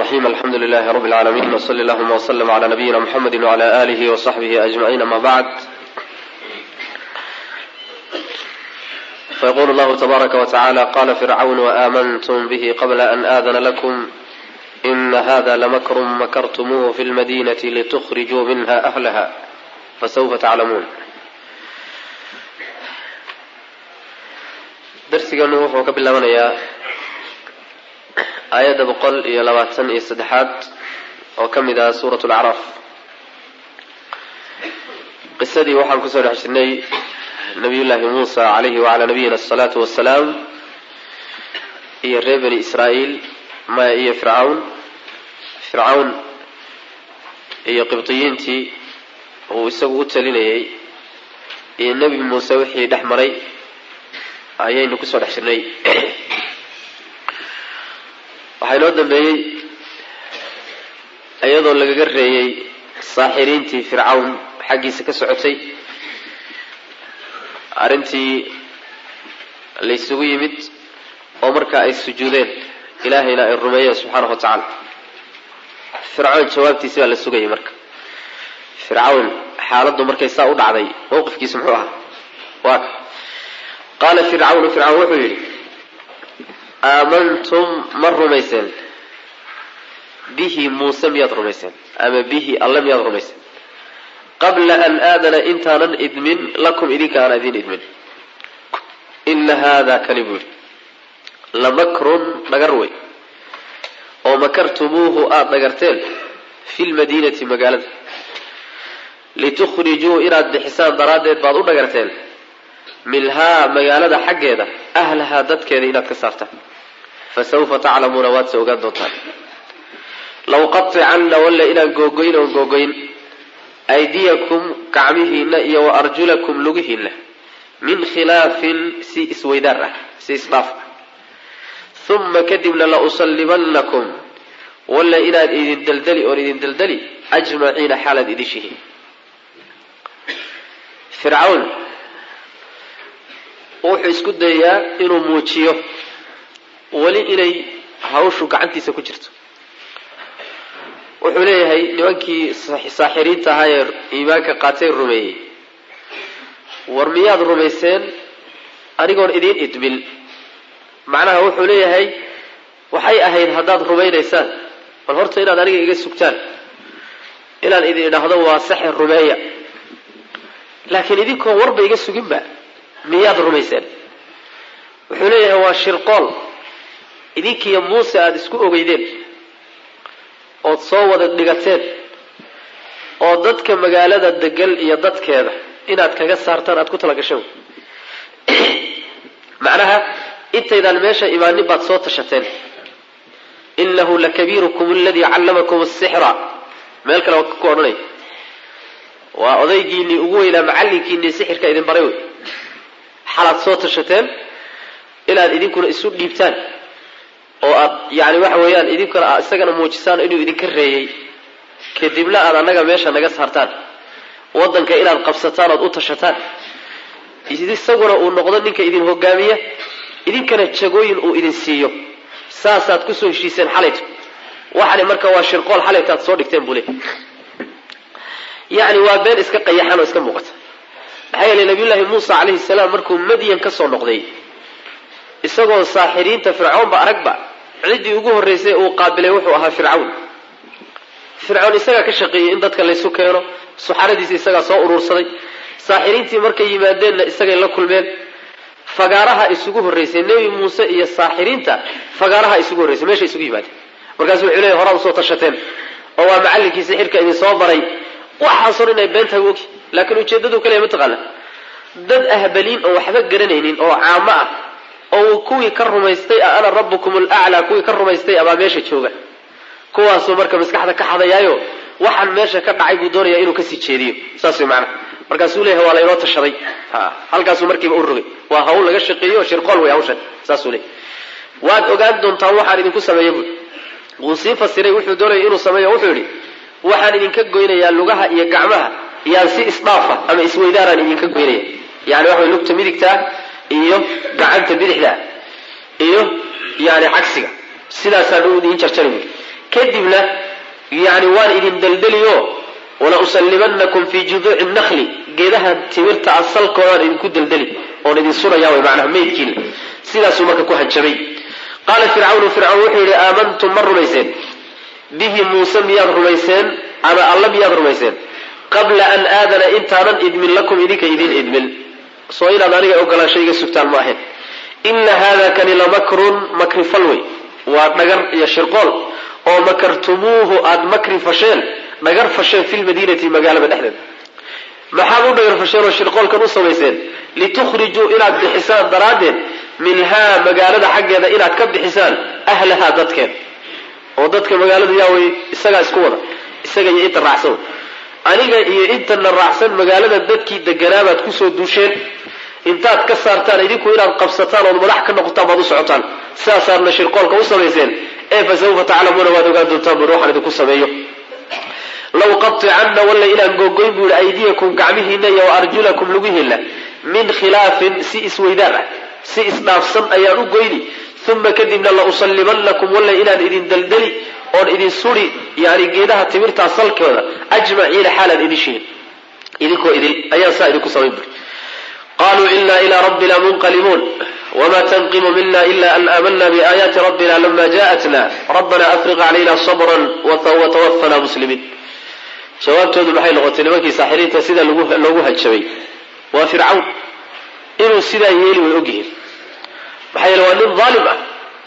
الرحيم الحمد لله رب العالمين وصلى اللهم وسلم على نبينا محمد وعلى آله وصحبه أجمعين ما بعد فيقول الله تبارك وتعالى قال فرعون وآمنتم به قبل أن آذن لكم إن هذا لمكر مكرتموه في المدينة لتخرجوا منها أهلها فسوف تعلمون darsiganu wuxuu ka bilaabanayaa aayadda boqol iyo labaatan iyo saddexaad oo ka mid ah suurat lacraaf qisadii waxaan kusoo dhex jirnay nabiyullaahi muusa calayhi wacalaa nabiyina asalaatu wassalaam iyo reer bani israa'iil maya iyo fircawn fircawn iyo qibdiyiintii uu isagu u talinayay iyo nebi muuse wixii dhex maray ayaynu kusoo dhex jirnay waxaa inoo dambeeyey iyadoo lagaga reeyey saaxiriintii fircawn xaggiisa ka socotay arrintii laysugu yimid oo markaa ay sujuudeen ilaahayna ay rumeeyeen subxaanahu wa tacaala fircawn jawaabtiisi baa la sugayay marka fircawn xaaladdu markay saa u dhacday mowqifkiisu muxuu ahaa waa ka qaala fircawnu fircawn wuxuu yidhi aamantum ma rumayseen bihi muuse miyaad rumayseen ama bihi alle miyaad rumayseen qabla an aadana intaanan idmin lakum idinka aan idin idmin ina haada kani buu yidhi lamakrun dhagar wey oo makartumuuhu aada dhagarteen fi lmadiinati magaalada litukhrijuu inaad bixisaan daraaddeed baad u dhagarteen minhaa magaalada xaggeeda ahlahaa dadkeeda inaad ka saartaan fa sawfa taclamuuna waad se ogaan doontaan law qaticanna walla inaan googoyn oon googoyn aydiyakum gacmihiinna iyo wa arjulakum lugihiinna min khilaafin si isweydaar ah si isdhaaf ah uma kadibna la usallibannakum walla inaad idin daldali oon idin daldali ajmaciina xaalaad idishihiin fircawn wuxuu isku dayayaa inuu muujiyo weli inay hawshu gacantiisa ku jirto wuxuu leeyahay nimankii saaxiriinta ahaa ee iimaanka qaatay rumeeyey war miyaad rumayseen anigoon idiin idmin macnaha wuxuu leeyahay waxay ahayd haddaad rumaynaysaan bal horta inaad aniga iga sugtaan inaan idin idhaahdo waa saxir rumeeya laakiin idinkoo warba iga suginba miyaad rumayseen wuxuu leeyahay waa shirqool idinkiiyo muuse aada isku ogeydeen ood soo wada dhigateen oo dadka magaalada degan iyo dadkeeda inaad kaga saartaan aada ku tala gasheen macnaha intaydaan meesha imaanin baad soo tashateen inahu lakabiirukum aladii callamakum asixra meel kale ku odhanay waa odaygiinii ugu weynaa macallinkiinii sixirka idin baray wey xalaad soo tashateen inaad idinkuna isu dhiibtaan oo aad yani waxa weeyaan idinkuna aad isagana muujisaan inuu idinka reeyey kadibna aad annaga meesha naga saartaan waddanka inaad qabsataan ood u tashataan isaguna uu noqdo ninka idin hogaamiya idinkana jagooyin uu idin siiyo saasaad kusoo heshiiseen xalayto waxani marka waa shirqool xalaytaad soo dhigteen buu le yani waa been iska qayaxan oo iska muuqata maxaa yeelay nabiyullaahi muusa calayhi salaam markuu madyan ka soo noqday isagoo saaxiriinta fircoonba aragba ciddii ugu horraysay uu qaabilay wuxuu ahaa fircawn fircoon isagaa ka shaqeeyey in dadka laysu keeno suxaradiisa isagaa soo uruursaday saaxiriintii markay yimaadeenna isagay la kulmeen fagaaraha isugu horraysay nebi muuse iyo saaxiriinta fagaaraha isugu horraysay meesha isugu yimaadeen markaasu wuxuu leeyahy horaa usoo tashateen oo waa macallinkii sixirka idin soo baray waxaasoo dhan inay beentahay ogi laakiin ujeeddadu kaleya mataqaana dad ahbaliin oo waxba garanaynin oo caamo ah oo kuwii ka rumaystay a ana rabbukum alaclaa kuwii ka rumaystay abaa meesha jooga kuwaasuu marka maskaxda ka xadayaayo waxaan meesha ka dhacay buu doonayaa inuu kasii jeediyo saas way macnaha markaasuu leeyahay waa laynoo tashaday halkaasuu markiiba u rogay waa hawl laga shaqeeyo shirqool wey hawshan saasuu leeyahy waad ogaan doontaan waxaan idinku sameeya bui wuu sii fasiray wuxuu doonaya inuu sameeyo wuxuu yidhi waxaan idinka goynayaa lugaha iyo gacmaha iyaan si isdhaafa ama isweydaaraan idinka goynaya yani waxa way lugta midigtaa iyo gacanta bidixda iyo yani cagsiga sidaasaan u idiin jarjari buui kadibna yani waan idin deldeliyo wala usallimanakum fii juduuci nakli geedaha timirta asalkoodaan idinku deldeli oon idin suraya way macnaha meydkiina sidaasuu marka ku hanjabay qaala fircawnu fircawn wuxuu yidhi aamantum ma rumayseen bihi muuse miyaad rumayseen ama alla miyaad rumayseen qabla an aadana intaanan idmin lakum idinka idin idmin soo inaad aniga ogolaansho iga sugtaan ma ahayn ina hada kani lamakrun makri fal wey waa dhagar iyo shirqool oo makartumuuhu aada makri fasheen dhagar fasheen fi lmadiinati magaalada dhexdeeda maxaad u dhagar fasheen oo shirqoolkan u samayseen litukhrijuu inaad bixisaan daraaddeed minhaa magaalada xaggeeda inaad ka bixisaan ahlahaa dadkeeda oo dadka magaalada yaawey isagaa isku wada isaga iyo inta raacsan aniga iyo intana raacsan magaalada dadkii deganaabaad kusoo duusheen intaad ka saartaan idinku inaad qabsataan ood madax ka noqotaan baad u socotaan sidaasaadna shirqoolka u samayseen ee fa sawfa taclamuuna waad ogaan doontaan bui waxaan idinku sameeyo law qaticanna walla inaan googoyn buu yihi aydiyakum gacmihiina iyo wa arjulakum lugihiinna min khilaafin si isweydaar ah si isdhaafsan ayaan u goyni uma kadibna la usallibannakum walla inaan idin deldeli oon idin suri yani geedaha timirtaa salkooda ajmaciina xaalaan idin shihin idinkoo idil ayaan saa idinku samayn buri qaluu ina ilaa rabbina munqalibuun wma tanqimu mina ila an aamana biaayaati rabbina lama jaءatna rabbana afriq calayna sabra watawafana muslimiin jawaabtoodu maxay noqotay nimankii saaxiriinta sida loogu hanjabay waa fircawn inuu sidaa yeeli way ogyihiin maxaa yeele waa nin daalim ah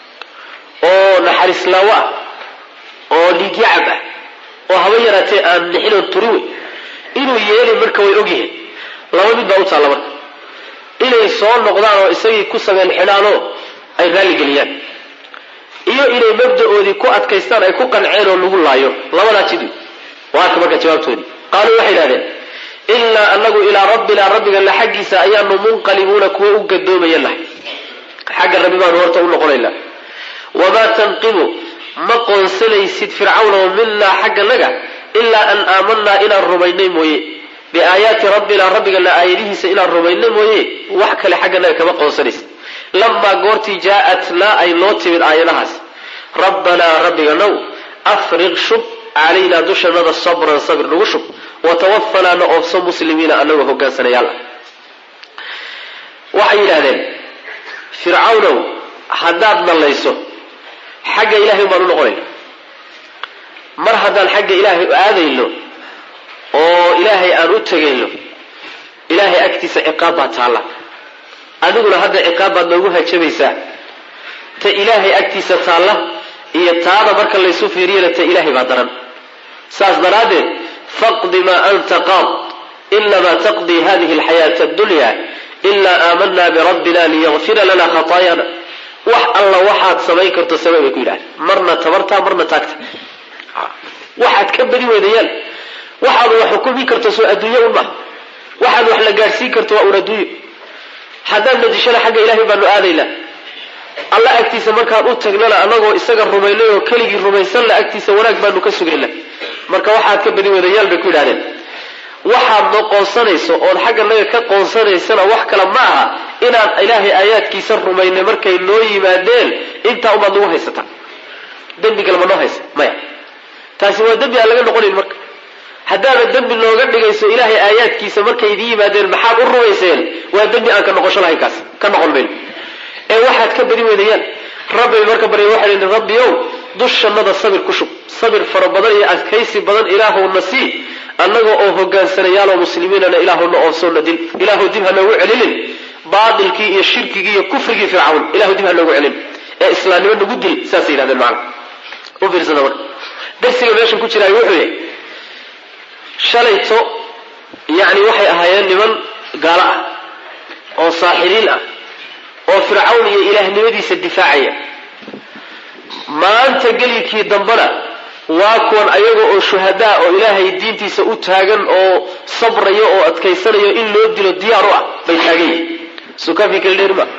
oo naxariislaawo ah oo dhiigyacab ah oo haba yaraatee aan nixinoon turi wey inuu yeeli marka way ogyihiin laba mid baa u taalla marka inay soo noqdaan oo isagii ku sameen xidhaanoo ay raalligeliyaan iyo inay mabda-oodii ku adkaystaan ay ku qanceen oo lagu laayo labadaa jid waa arka marka jawaabtoodii qaaluu waxay idhahdeen innaa anagu ilaa rabbinaa rabbigana xaggiisa ayaanu munqalibuuna kuwa u gadoomaya nahay xagga rabbi baanu horta u noqonaynaa wamaa tanqimu ma qoonsanaysid fircawnoo minaa xagganaga ilaa an aamanaa inaan rumaynay mooye biaayaati rabbina rabbigana aayadihiisa inaan rumayno mooye wax kale xagganaga kama qoonsanaysa lamaa goortii jaa-atnaa ay noo timid aayadahaas rabbanaa rabbiganow afriq shub calaynaa dushanada sabran sabir nagu shub watawafanaa na oofso muslimiina anagoo hogaansanayaal ah waxay yidhahdeen fircawnow haddaad nallayso xagga ilahay baan u noqonayna mar haddaan xagga ilaahay aadayno oo ilaahay aan u tegayno ilaahay agtiisa ciqaab baa taalla adiguna hadda ciqaab baad noogu hajabaysaa ta ilaahay agtiisa taalla iyo taada marka laysu fiiriyana ta ilaahay baa daran saas daraaddeed faqdi maa anta qaad inamaa taqdii hadihi alxayaata addunya ilaa aamanaa birabbina liyakfira lana khataayaana wax alla waxaad samayn karto samey bay ku yidhahdeen marna tabartaa marna taagta waxaad ka badi weydayaan waxaad wax xukumi karto soo adduunye un maha waxaad wax la gaadhsiin karto waa un adduunyo haddaan nadishana xagga ilahay baanu aadaynaa alla agtiisa markaan u tagnana anagoo isaga rumaynay oo keligii rumaysanna agtiisa wanaag baanu ka sugayna marka waxaad ka badi wadayaal bay ku yidhahdeen waxaad noo qoonsanayso ood xagga naga ka qoonsanaysana wax kale ma aha inaan ilaahay aayaadkiisa rumaynay markay noo yimaadeen intaa umaad nagu haysataa dembi kale ma noo haysa maya taasi waa dembi aan laga noqonayn marka haddaana dembi nooga dhigayso ilaahay aayaadkiisa markay idin yimaadeen maxaad u rumayseen waa dembi aan ka noqosho lahayn kaas ka noqon mayno ee waxaad ka badi weydayaan rabbay marka barya waxay dhi rabbi ow dushannada sabir ku shub sabir fara badan iyo adkaysi badan ilaahowna sii annaga oo hogaansanayaaloo muslimiinana ilaahowna oofsoona dil ilaahu dib ha noogu celinin baatilkii iyo shirkigii iyo kufrigii fircawn ilahu dib ha noogu celin ee islaamnimo nagu dil saasay yidhahdeen macana u fiirsada marka darsiga meeshan ku jiraay wuxuu yahay shalayto yacni waxay ahaayeen niman gaalo ah oo saaxiriin ah oo fircawn iyo ilaahnimadiisa difaacaya maanta gelikii dambena waa kuwan ayaga oo shuhadaa oo ilaahay diintiisa u taagan oo sabraya oo adkaysanayo in loo dilo diyaar u ah bay taagan yihin sukafi kala dheeri ma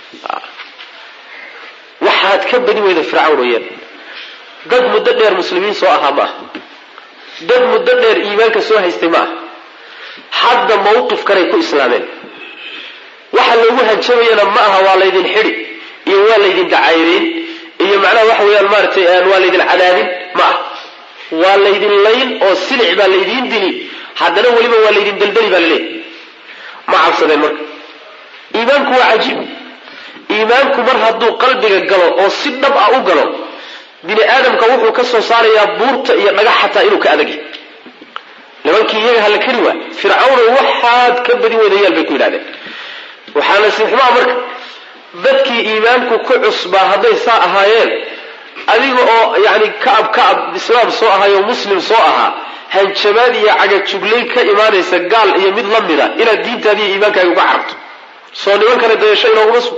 waxaad ka badi weyda fircawn ooyaan dad muddo dheer muslimiin soo ahaa ma ah dad muddo dheer iimaanka soo haystay ma ah hadda mawqifkanay ku islaameen waxa loogu hanjabayana ma aha waa laydin xidi iyo waa laydin dacayrayn iyo macnaha waxa weeyaan maaratay waa laydin cadaadin ma ah waa laydin layn oo silic baa laydiin dili haddana weliba waa laydin deldeli baa laleeyahy ma cabsadeen marka iimaanku waa cajiib iimaanku mar hadduu qalbiga galo oo si dhab ah u galo bini aadamka wuxuu ka soo saarayaa buurta iyo dhagax xataa inuu ka adagya nimankii iyaga hala keli waa fircawna waxaad ka badi wadayaal bay ku yidhahdeen waxaana sixmaa marka dadkii iimaanku ku cusbaa hadday saa ahaayeen adiga oo yani kacab kacab islaam soo ahaayoo muslim soo ahaa hanjabaad iyo cagajuglayn ka imaanaysa gaal iyo mid la mida inaad diintaadiiyo iimaankaaga uga carabto soo nimankana dayasho inooguma sug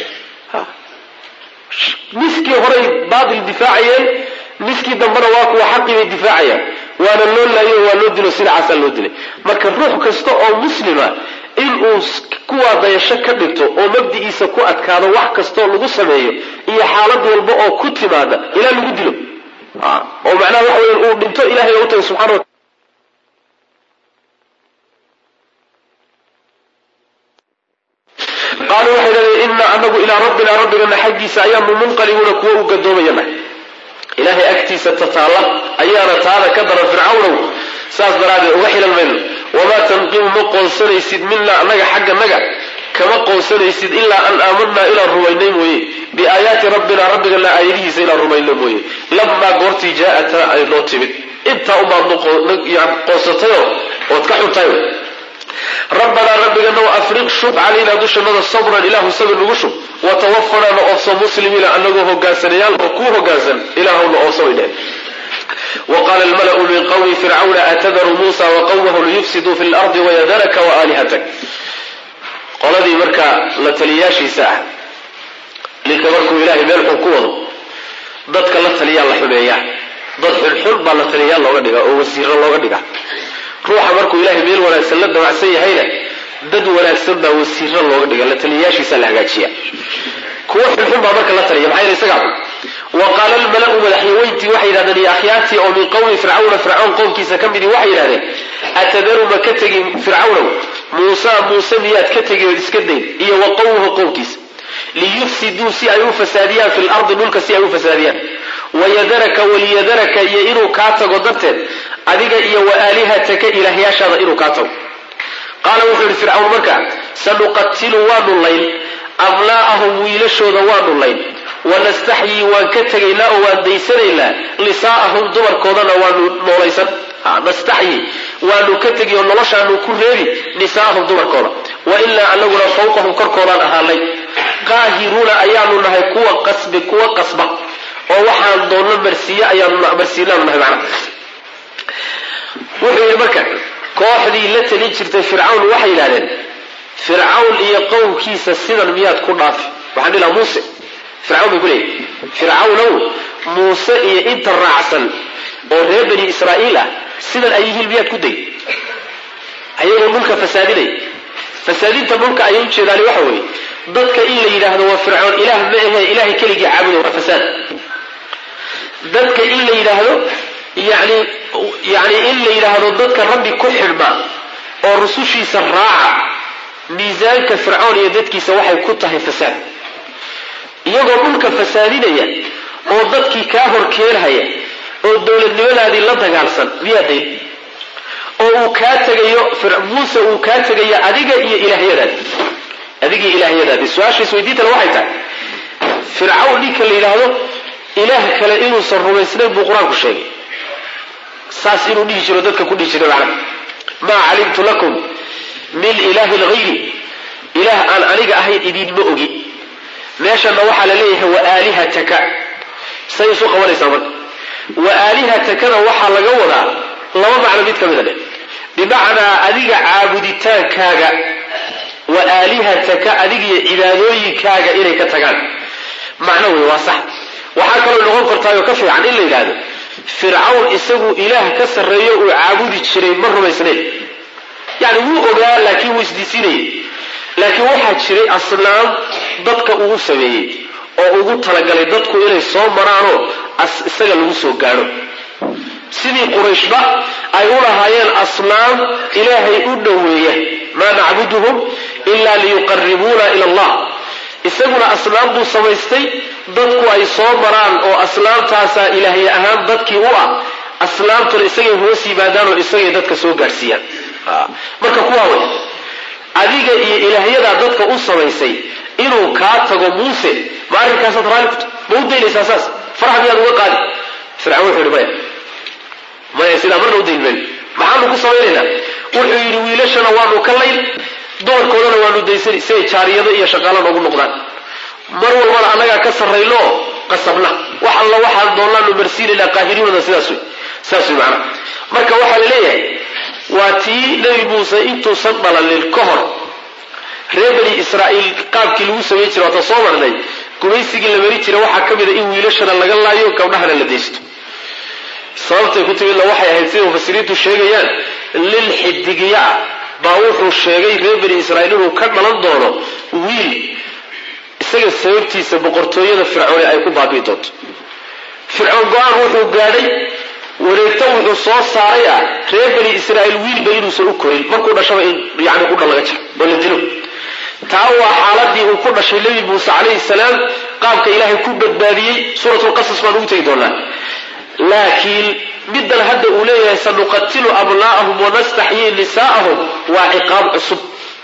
miskii horay baatil difaacayeen miskii dambena waa kuwa xaqii bay difaacayaan waana loo laayo waa loo dilo sidacaasaa loo dilay marka ruux kasta oo muslima inuu kuwaa dayasho ka dhigto oo mabdi'iisa ku adkaado wax kastoo lagu sameeyo iyo xaalad walba oo ku timaada ilaa lagu dilo oo macnaha waxa weya uu dhinto ilahay u taga subxana wa qaaluu waxay dhahdeen inaa anagu ilaa rabbina rabbigana xaggiisa ayaanu munqalibuuna kuwa u gadoomayana ilaahay agtiisa tataalla ayaana taada ka daran fircawnow saas daraaddeed uga xilan mayno wamaa tanqimu ma qoonsanaysid minaa annaga xagga naga kama qoonsanaysid ilaa an aamanaa inaan rumaynay mooye biaayaati rabbina rabbigana aayadihiisa inaan rumayno mooye lamaa goortii jaaata ay noo timid intaa unbaad qoonsatayoo ood ka xuntahay rabbanaa rabbiganow afriq shub calaynaa dushanada sabran ilaahu sabir nagu shub watawaffanaa na oofso muslimiina anagoo hogaansanayaal oo kuu hogaansan ilaahuna oofso way dheheen waqaala almalau min qawmi fircawna atadaru muusa waqawmahu liyufsiduu fi lardi wayadaraka waaalihatak qoladii markaa la taliyayaashiisa ah ninka markuu ilaahay meel xun ku wado dadka la taliyaa la xumeeyaa dad xunxun baa la taliyayaal looga dhigaa oo wasiiro looga dhigaa ruuxa markuu ilaahay meel wanaagsan la damacsan yahayna dad wanaagsan baa wasiiro looga dhiga la taliyayaashiisa la hagaajiya kuwa xunxun baa marka la taliya maxaa yeele isagaa xun wa qaala almalau madaxyaweyntii waxay yidhahdeen iyo akhyaartii oo min qowmi fircawna fircawn qowmkiisa ka midii waxay yidhahdeen atadaru ma ka tegin fircawnow muusa muuse miyaad ka tegi ood iska dayn iyo wa qowmuhu qowmkiisa liyufsiduu si ay u fasaadiyaan fi lardi dhulka si ay u fasaadiyaan wayadaraka waliyadaraka iyo inuu kaa tago darteed adiga iyo wa aalihataka ilaahyaashaada inuu kaa tago qaala wuxuu yihi fircawn marka sanuqatilu waanu layn abnaa'ahum wiilashooda waanu layn wanastaxyii waan ka tegaynaa oo waan daysanaynaa nisaa'ahum dumarkoodana waanu noolaysan nastaxyi waanu ka tegi oo noloshaanu ku reebi nisaa'ahum dumarkooda wa ilaa anaguna fawqahum korkoodaan ahaanay qaahiruuna ayaanu nahay kuwa qasbi kuwa qasba oo waxaan doonno marsiiye ayaanu marsiinaanu nahay macna wuxuu yidhi marka kooxdii la talin jirtay fircawn waxay yidhahdeen fircawn iyo qowmkiisa sidan miyaad ku dhaafi waxaan dhihi lahaa muuse fircawn bay ku leeyihi fircawnow muuse iyo inta raacsan oo reer bani israa'iil ah sidan ay yihiin miyaad ku degi ayagoo dhulka fasaadinay fasaadinta dhulka ayay u jeedaani waxa weeye dadka in la yidhaahdo waa fircoon ilaah ma ahe ilahay keligii caabuda waa fasaad dadka in la yidhaahdo yani yani in la yidhaahdo dadka rabbi ku xidhma oo rusushiisa raaca miisaanka fircoon iyo dadkiisa waxay ku tahay fasaad iyagoo dhulka fasaadinaya oo dadkii kaa horkeenhaya oo dowladnimadaadii la dagaalsan miyaa dayn oo uu kaa tegayo muuse uu kaa tegayo adiga iyo ilaahyadaadi adigii ilaahyadaadii su-aasha isweydiintale waxay tahay fircawn ninka la yidhaahdo ilaah kale inuusan rumaysnayn buu qur-aanku sheegay saas inuu dhihi jiro dadka ku dhihi jiray macna maa calimtu lakum min ilaahin hayri ilaah aan aniga ahayn idinma ogi meeshana waxaa la leeyahay wa aalihataka say isu qabanaysaa marka wa aalihatakana waxaa laga wadaa laba macno mid ka mida dheh bimacnaa adiga caabuditaankaaga wa aalihataka adigiyo cibaadooyinkaaga inay ka tagaan macno wey waa sax waxaa kaloo noqon kartaayoo ka fiican in la yidhaahdo fircawn isagu ilaah ka sarreeyo uu caabudi jiray ma rumaysnayn yani wuu ogaa laakiin wuu isdiisinayay laakiin waxaa jiray asnaam dadka uu sameeyey oo ugu talagalay dadku inay soo maraanoo isaga lagu soo gaadho sidii qurayshba ay u lahaayeen asnaam ilaahay u dhoweeya maa nacbuduhum ila liyuqaribuuna ila allah isaguna asnaam buu samaystay dadku ay soo maraan oo aslaamtaasaa ilaahye ahaan dadkii u ah aslaamtuna isagay hoos yimaadaan oo isagay dadka soo gaadhsiiyaan marka kuwaa wey adiga iyo ilaahyadaa dadka u samaysay inuu kaa tago muuse ma arrinkaasaad raalli ku ta ma u daynaysaa saas farax miyaad uga qaadi fircawn wuxuu yihi maya maya sidaa marna u dayn mayno maxaanu ku samaynaynaa wuxuu yidhi wiilashana waanu ka layn doorkoodana waanu daysani si ay jaariyado iyo shaqaalo noogu noqdaan mar walbana annagaa ka sarrayno qasabna wax alla waxaan doonnaanu marsiinaynaa qaahiriinooda sidaas wey saas wey macnaha marka waxaa la leeyahay waa tii nebi muuse intuusan dhalalin ka hor reer bani israa'iil qaabkii lagu samayn jiray waata soo marnay gumaysigii la mari jira waxaa ka mid a in wiilashana laga laayo gabdhahana la daysto sababtay ku timidna waxay ahayd sida mufasiriintu sheegayaan lil xidigiya ah baa wuxuu sheegay reer bani israa'iil inuu ka dhalan doono wiil isaga sababtiisa boqortooyada fircoone ay ku baabi'i doonto fircoon go-aan wuxuu gaadhay wareegto wuxuu soo saaray ah reer bani israa'iil wiilba inuusan u korin markuu dhashaba in yani qudha laga jaro oo la dilo taa waa xaaladii uu ku dhashay nebi muuse calayhi salaam qaabka ilaahay ku badbaadiyey suuratulqasas baan ugu tegi doonaa laakiin middan hadda uu leeyahay sanuqatilu abnaa'ahum wanastaxyii nisaa'ahum waa ciqaab cusub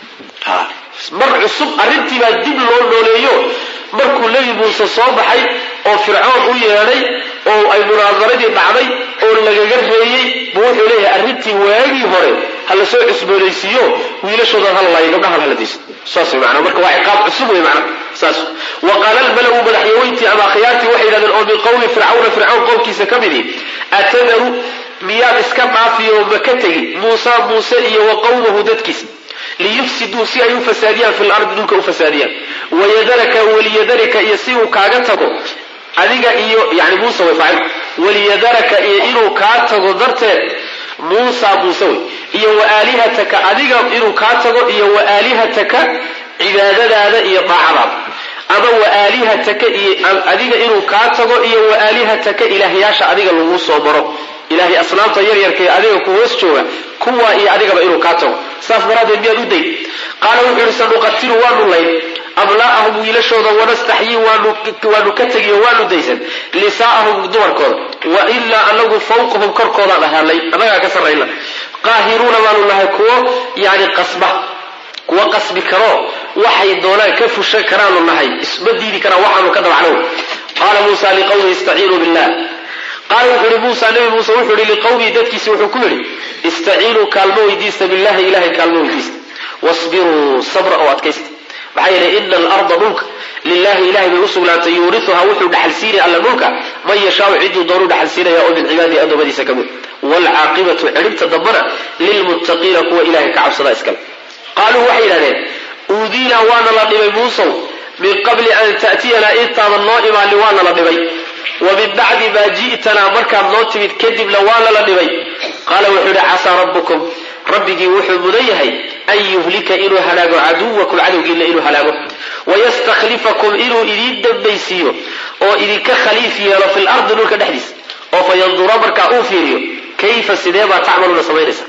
mar cusub arrintii baa dib loo nooleeyo markuu nebi muuse soo baxay oo fircoon u yeedhay oo ay munaadaradii dhacday oo lagaga reeyey buu wuxuu leeyahay arrintii waagii hore ha la soo cusboonaysiiyo wiilashoodan hala laayo gabdhahan hala dayso saas wey macnaa marka waa ciqaab cusub wey macnaa saas wa qaala almalawu madaxyaweyntii ama akhyaartii waxay yidhahdeen oo min qowmi fircawna fircawn qowmkiisa ka midi atadaru miyaad iska dhaafiyo ma ka tegi muusa muuse iyo wa qowmahu dadkiisa liyufsiduu si ay u fasaadiyaan fi lardi dhulka u fasaadiyaan wayadaraka waliyadarika iyo si uu kaaga tago adiga iyo yani muuse way faacil waliyadaraka iyo inuu kaa tago darteed muusa muuse wey iyo wa aalihataka adiga inuu kaa tago iyo wa aalihataka cibaadadaada iyo daacadaada ama wa aalihataka iyo adiga inuu kaa tago iyo wa aalihataka ilaahyaasha adiga lagu soo maro ilahay asnaamta yaryarka ee adiga ku hoos jooga kuwa iyo adigaba inuu kaa tago saas daraaddeed miyaad u dayn qaala wuxuu yihi sanuqatilu waanu layn abnaa'ahum wiilashooda wanastaxyii waanu ka tegiyo waanu daysan nisaa'ahum dumarkooda wa ilaa anagu fawqahum korkoodaan ahaanay annagaa ka sarrayna qaahiruuna baanu nahay kuwo yani qasba kuwa qasbi karoo waxay doonaan ka fushan karaanu nahay isma diidi karaan waxaanu ka dabacnow qaala muusa liqawmihi istaciinuu billah qaala wuxuu yihi muusa nabi muuse wuxuu yihi liqawmihi dadkiisi wuxuu ku yidhi istaciinuu kaalmo weydiista billahi ilahay kaalmo weydiista wasbiruu sabra oo adkaysta maxaa yeelay ina alarda dhulka lilahi ilahay bay usugnaatay yuuriuhaa wuxuu dhaxalsiinaya alla dhulka man yashaau ciduu doonuu dhaxalsiinaya oo min cibaadihi addoommadiisa ka mid waalcaaqibatu cidhibta dambana lilmuttaqiina kuwa ilahay ka cabsada iskale qaaluu waxay yidhahdeen uudiinaa waana la dhibay muusow min qabli an ta'tiyanaa intaadan noo imaanin waana la dhibay wa min bacdi maa ji'tanaa markaad noo timid kadibna waana la dhibay qaala wuxuu yidhi casaa rabbukum rabbigii wuxuu mudan yahay an yuhlika inuu halaago caduwakum cadowgiina inuu halaago wayastakhlifakum inuu idiin dambaysiiyo oo idinka khaliif yeelo fi lardi dhulka dhexdiisa oo fa yandura markaa uu fiiriyo kayfa sidee baa tacmaluuna samaynaysa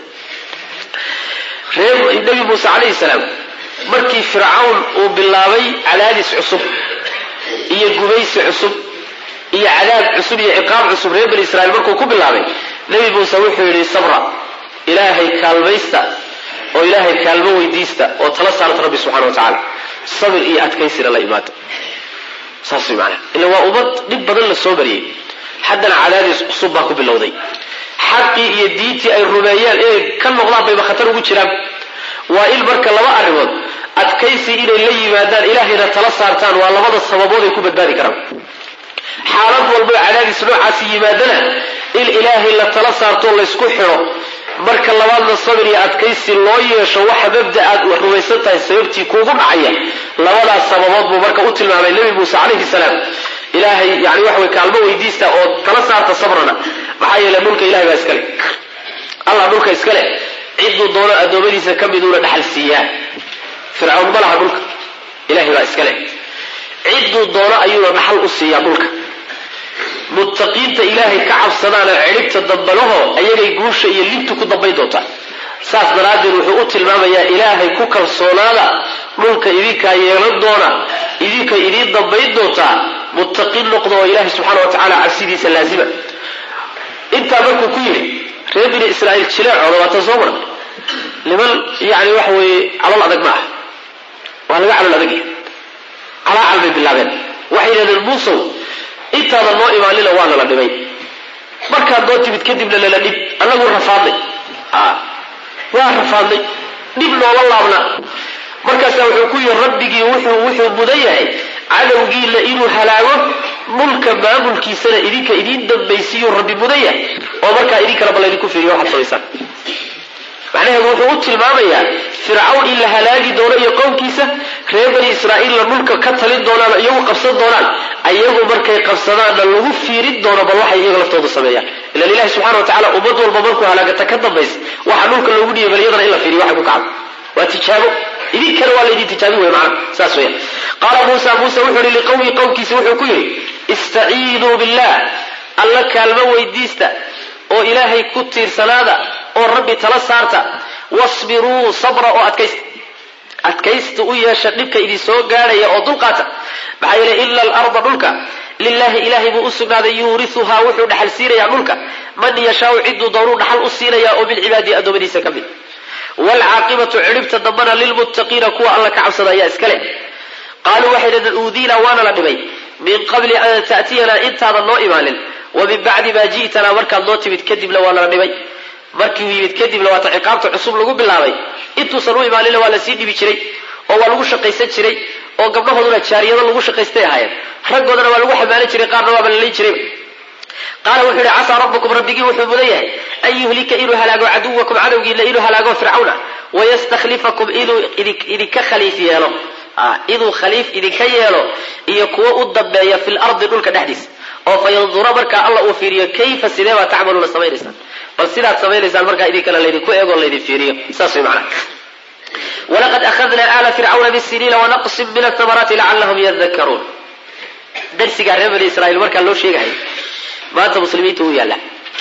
reer nebi muuse calayhi salaam markii fircawn uu bilaabay cadaadis cusub iyo gumaysi cusub iyo cadaab cusub iyo ciqaab cusub reer bani israiil markuu ku bilaabay nebi muuse wuxuu yidhi sabra ilaahay kaalmaysta oo ilaahay kaalmo weydiista oo tala saarta rabbi subxana wa tacaala sabir iyo adkaysina la imaado saas way macanaha ila waa ummad dhib badan la soo mariyey haddana cadaadis cusub baa ku bilowday xaqii iyo diintii ay rumeeyeen inay ka noqdaan bayba khatar ugu jiraan waa in marka laba arrimood adkaysi inay la yimaadaan ilaahayna tala saartaan waa labada sababood ay ku badbaadi karaan xaalad walbo cadaadis noocaasi yimaadana in ilaahay la tala saarto laysku xidho marka labaadna sabir iyo adkaysi loo yeesho waxa mabda aad rumaysan tahay sababtii kuugu dhacaya labadaas sababood buu marka u tilmaamay nebi muuse calayhi salaam ilaahay yani waxa way kaalmo weydiista oo tala saarta sabrana maxaa yeele dhulka ilahay baa iskale allah dhulka iskale ciduu doono addoommadiisa ka miduuna dhaxal siiyaa fircawn ma laha dhulka ilahay baa iskale ciduu doono ayuuna dhaxal u siiyaa dhulka muttaqiinta ilaahay ka cabsadaana cidhibta dambalaho ayagay guusha iyo libtu ku dambayn doontaa saas daraaddeed wuxuu u tilmaamayaa ilaahay ku kalsoonaada dhulka idinkaa yeelan doona idinka idiin dambayn doontaa muttaqiin noqda oo ilaahay subxaana wa tacaala cabsidiisa laazima intaa markuu ku yidhi reer bini israa'iil jileecooda waatan soo maran niman yani waxa weeye calol adag ma ah waa laga calol adag yahay calaacal bay bilaabeen waxay yidhahdeen muusow intaada noo imaanina waa nala dhibay markaad noo timid kadibna nala dhib annagu rafaadnay waa rafaadnay dhib noola laabna markaasaa wuxuu ku yihi rabbigii wuxuu wuxuu mudan yahay cadowgiila inuu halaago dhulka maamulkiisana idinka idiin dambaysiiyuu rabbi mudan yahay oo markaa idinkana bal idinku fiiriyo waxaad samaysaan macnaheedu wuxuu u tilmaamayaa fircawn in la halaagi doono iyo qowmkiisa reer bani israa'iilna dhulka ka talin doonaan iyagu qabsan doonaan ayagu markay qabsadaanna lagu fiirin doono bal waxay iyaga laftoodu sameeyaan ilan ilahi subxana wa tacala ummad walba markuu halaagata ka dambaysa waxa dhulka loogu dhiyay bal iyadana in la fiiriyo waxay ku kacdo waa tijaabo idinkana waa laydin tijaabin wey macana saas weya qaala muusa muuse wuxuu yihi liqowmi qowmkiisa wuxuu ku yidhi istaciinuu billah alla kaalmo weydiista oo ilaahay ku tiirsanaada oo rabbi tala saarta wasbiruu sabra oo adkaysta adkaysta u yeesha dhibka idin soo gaadhaya oo dulqaata maxaa yeele ila alarda dhulka lilahi ilaahay buu u sugnaaday yuuriuhaa wuxuu dhaxal siinayaa dhulka man yashaau ciduu doonuu dhaxal u siinaya oo min cibaadihi addoommadiisa ka mid waalcaaqibatu cidhibta dambana lilmuttaqiina kuwa alla ka cabsada ayaa iska leh qaaluu waxay dhahdeen uudiina waana la dhibay min qabli an ta'tiyanaa intaadan noo imaanin wa min bacdi maa ji'tanaa markaad noo timid kadibna waa nala dhibay markiiu yimid kadibna waata ciqaabta cusub lagu bilaabay intuusan u imaaninna waa lasii dhibi jiray oo waa lagu shaqaysan jiray oo gabdhahooduna jaariyado lagu shaqaystay ahaayeen raggoodana waa lagu xamaalan jiray qaarna waaba la leyn jiray qaala wuxuu yihi casaa rabbukum rabbigii wuxuu mudan yahay an yuhlika inuu halaago caduwakum cadowgiina inuu halaago fircawna wayastakhlifakum inuu idinka khaliif yeelo inuu khaliif idinka yeelo iyo kuwo u dambeeya fi lardi dhulka dhexdiisa oo fa yandura markaa alla uu fiiriyo kayfa sidee baa tacmaluuna samaynaysaan bal sidaad samaynaysaan markaa idinkana laydinku eego laydin fiiriyo saas way macnaha walaqad akhadna aala fircawna bisiniina wanaqsin min athamaraati lacalahum yadakaruun darsigaa reer bani israiil markaa loo sheegahay maanta muslimiinta uu yaalla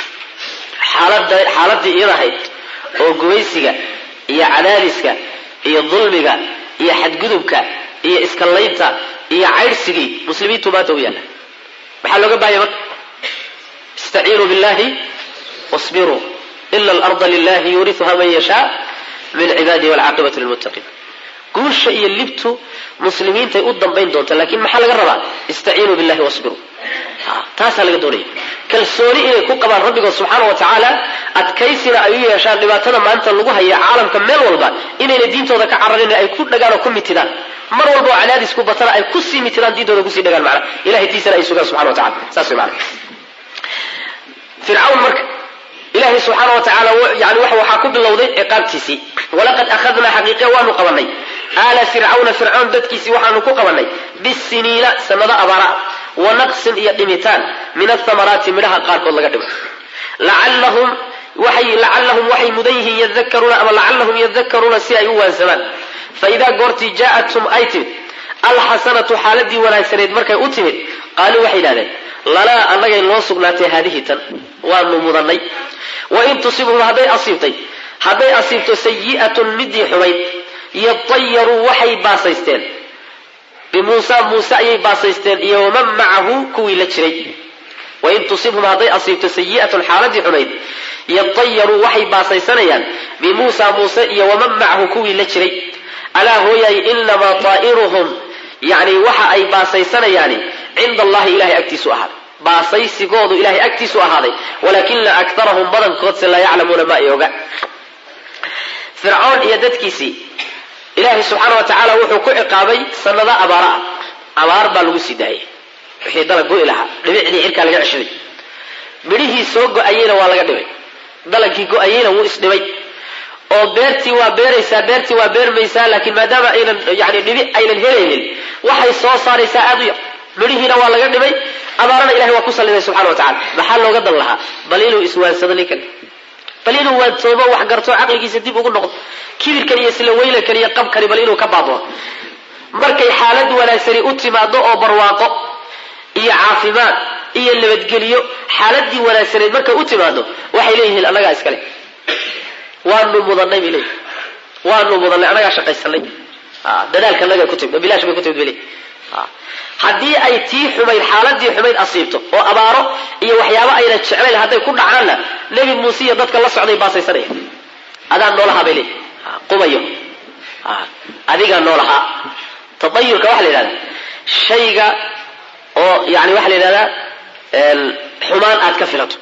xaalada xaaladii iyada ahayd oo gumaysiga iyo cadaadiska iyo dulmiga iyo xadgudubka iyo iskallaynta iyo caydhsigii muslimiintu maanta u yaalla maxaa looga baahaya marka istaciinuu billahi wasbiruu ila alarda lilahi yuuriuha man yashaa min cibaadihi walcaaqibatu lilmuttaqiin guusha iyo libtu muslimiintay u dambayn doonta lakin maxaa laga rabaa istaciinuu billahi wasbiruu taasaa laga doonaya kalsooni inay ku qabaan rabbigood subxaana wa tacaala adkaysina ay u yeeshaan dhibaatada maanta lagu haya caalamka meel walba inayna diintooda ka cararin ay ku dhagaan oo ku mitidaan mar walba oo cadaadisku batana ay kusii mitidaan diintooda kusii dhagaan macna ilahay tiisana ay sugaan subxana wa tacala saas way macna fircawn marka ilaahay subxaana wa tacaala yani waxaa ku bilowday ciqaabtiisii walaqad akhadnaa xaqiiqe waanu qabanay aala fircawna fircawn dadkiisii waxaanu ku qabanay bisiniina sanado abaara wa naqsin iyo dhimitaan min athamaraati midhaha qaarkood laga dhimo lacallahum waxay lacallahum waxay mudan yihiin yadakaruuna ama lacallahum yadakaruuna si ay u waansamaan fa idaa goortii jaa'athum ay timid alxasanatu xaaladii wanaagsaneed markay u timid qaaluu waxay yidhahdeen lanaa annagay noo sugnaatay haadihi tan waanu mudannay wain tusibhum hadday asiibtay hadday asiibto sayi'atun midii xumayd yatayaruu waxay baasaysteen bimuusa muuse ayay baasaysteen iyo waman macahu kuwii la jiray wain tusibhum hadday asiibto sayi'atun xaaladii xumayd yatayaruu waxay baasaysanayaan bimuusa muuse iyo waman macahu kuwii la jiray alaa hooyaay inamaa taa'iruhum yani waxa ay baasaysanayaani cinda allahi ilahay agtiisu ahaaday baasaysigoodu ilahay agtiisu ahaaday walaakina akarahum badankoodse laa yaclamuuna ma ay oga fircoon iyo dadkiisii ilaahay subxaana wa tacaala wuxuu ku ciqaabay sanado abaara ah abaar baa lagu sii daayay wixii dalag go'i lahaa dhibicdii cirkaa laga ceshaday midhihii soo go-ayeyna waa laga dhibay dalagkii go-ayeyna wuu isdhibay oo beertii waa beeraysaa beertii waa beermaysaa laakiin maadaama aynan yani dhibi aynan helaynin waxay soo saaraysaa aad u yar midhihiina waa laga dhibay abaarana ilahay waa ku salliday subxana wa tacala maxaa looga dan lahaa bal inuu iswaansado ninkan bal inuu waantoobo wax garto caqligiisa dib ugu noqdo kibirkan iyo isla weylankan iyo qabkani bal inuu ka baabao markay xaalad wanaagsani u timaado oo barwaaqo iyo caafimaad iyo nabadgeliyo xaaladii wanaagsaneed markay u timaado waxay leeyihiin annagaa iskale waanu mudanay bay leeyihi waanu mudanay anagaa shaqaysanay dadaalka naga ku timid bilaash bay ku timid bay leeyihi haddii ay tii xumayd xaaladii xumayd asiibto oo abaaro iyo waxyaabo ayna jeclayn hadday ku dhacaanna nebi muuse iyo dadka la socday baasaysanaya adaa noolahaa bay leeyihi qubayo adigaa noolahaa taayurka waxa la yidhahdaa shayga oo yani waxa la yidhahdaa xumaan aad ka filato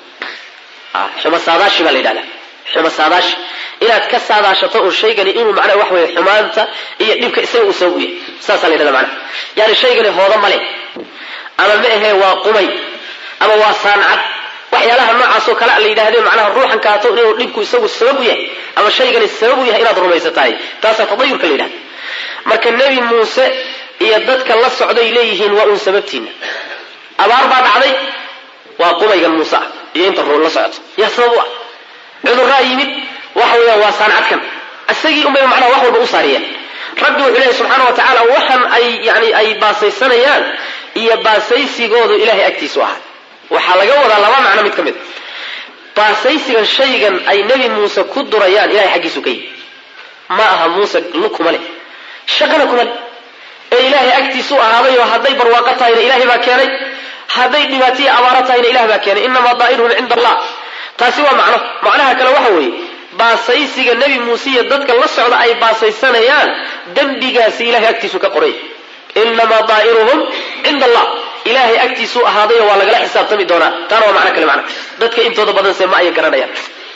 xuma saadaashi baa la yidhahdaa xuma saadaashi inaad ka saadaashato un shaygani inuu macnaha wax weeye xumaanta iyo dhibka isaga uu sabab u yahay saasaa la yidhahda macnaha yani shaygani hooda male ama ma ahee waa qumay ama waa saancad waxyaalaha noocaasoo kale la yidhahdee macnaha ruuxan kaato inuu dhibku isagu sabab u yahay ama shaygani sabab u yahay inaad rumaysatahay taasaa tadayurka la yidhahda marka nebi muuse iyo dadka la socday leeyihiin waa uun sababtiina abaar baa dhacday waa qumaygan muuse ah iyo inta ruun la socoto yaa sabab u ah cudurraa yimid waxa weeyaan waa saancadkan isagii unbay macnaha wax walba u saariyeen rabbi wuxuu leeyahy subxaana wa tacaala waxan ay yani ay baasaysanayaan iyo baasaysigoodu ilahay agtiisu ahaa waxaa laga wadaa laba macno mid ka mid baasaysigan shaygan ay nebi muuse ku durayaan ilahay xaggiisu ka yimi ma aha muuse lukuma leh shaqana kuma leh ee ilaahay agtiisu ahaadayoo hadday barwaaqo tahayna ilaahay baa keenay hadday dhibaataiyo abaaro tahayna ilah baa keenay inamaa daa'iruhum cinda allah taasi waa macno macnaha kale waxa weeye baasaysiga nebi muuse iyo dadka la socda ay baasaysanayaan dembigaasi ilahay agtiisu ka qoray inamaa daa'iruhum cinda allah ilaahay agtiisuu ahaadayo waa lagala xisaabtami doonaa taana waa macno kale macna dadka intooda badanse ma ay garanayaan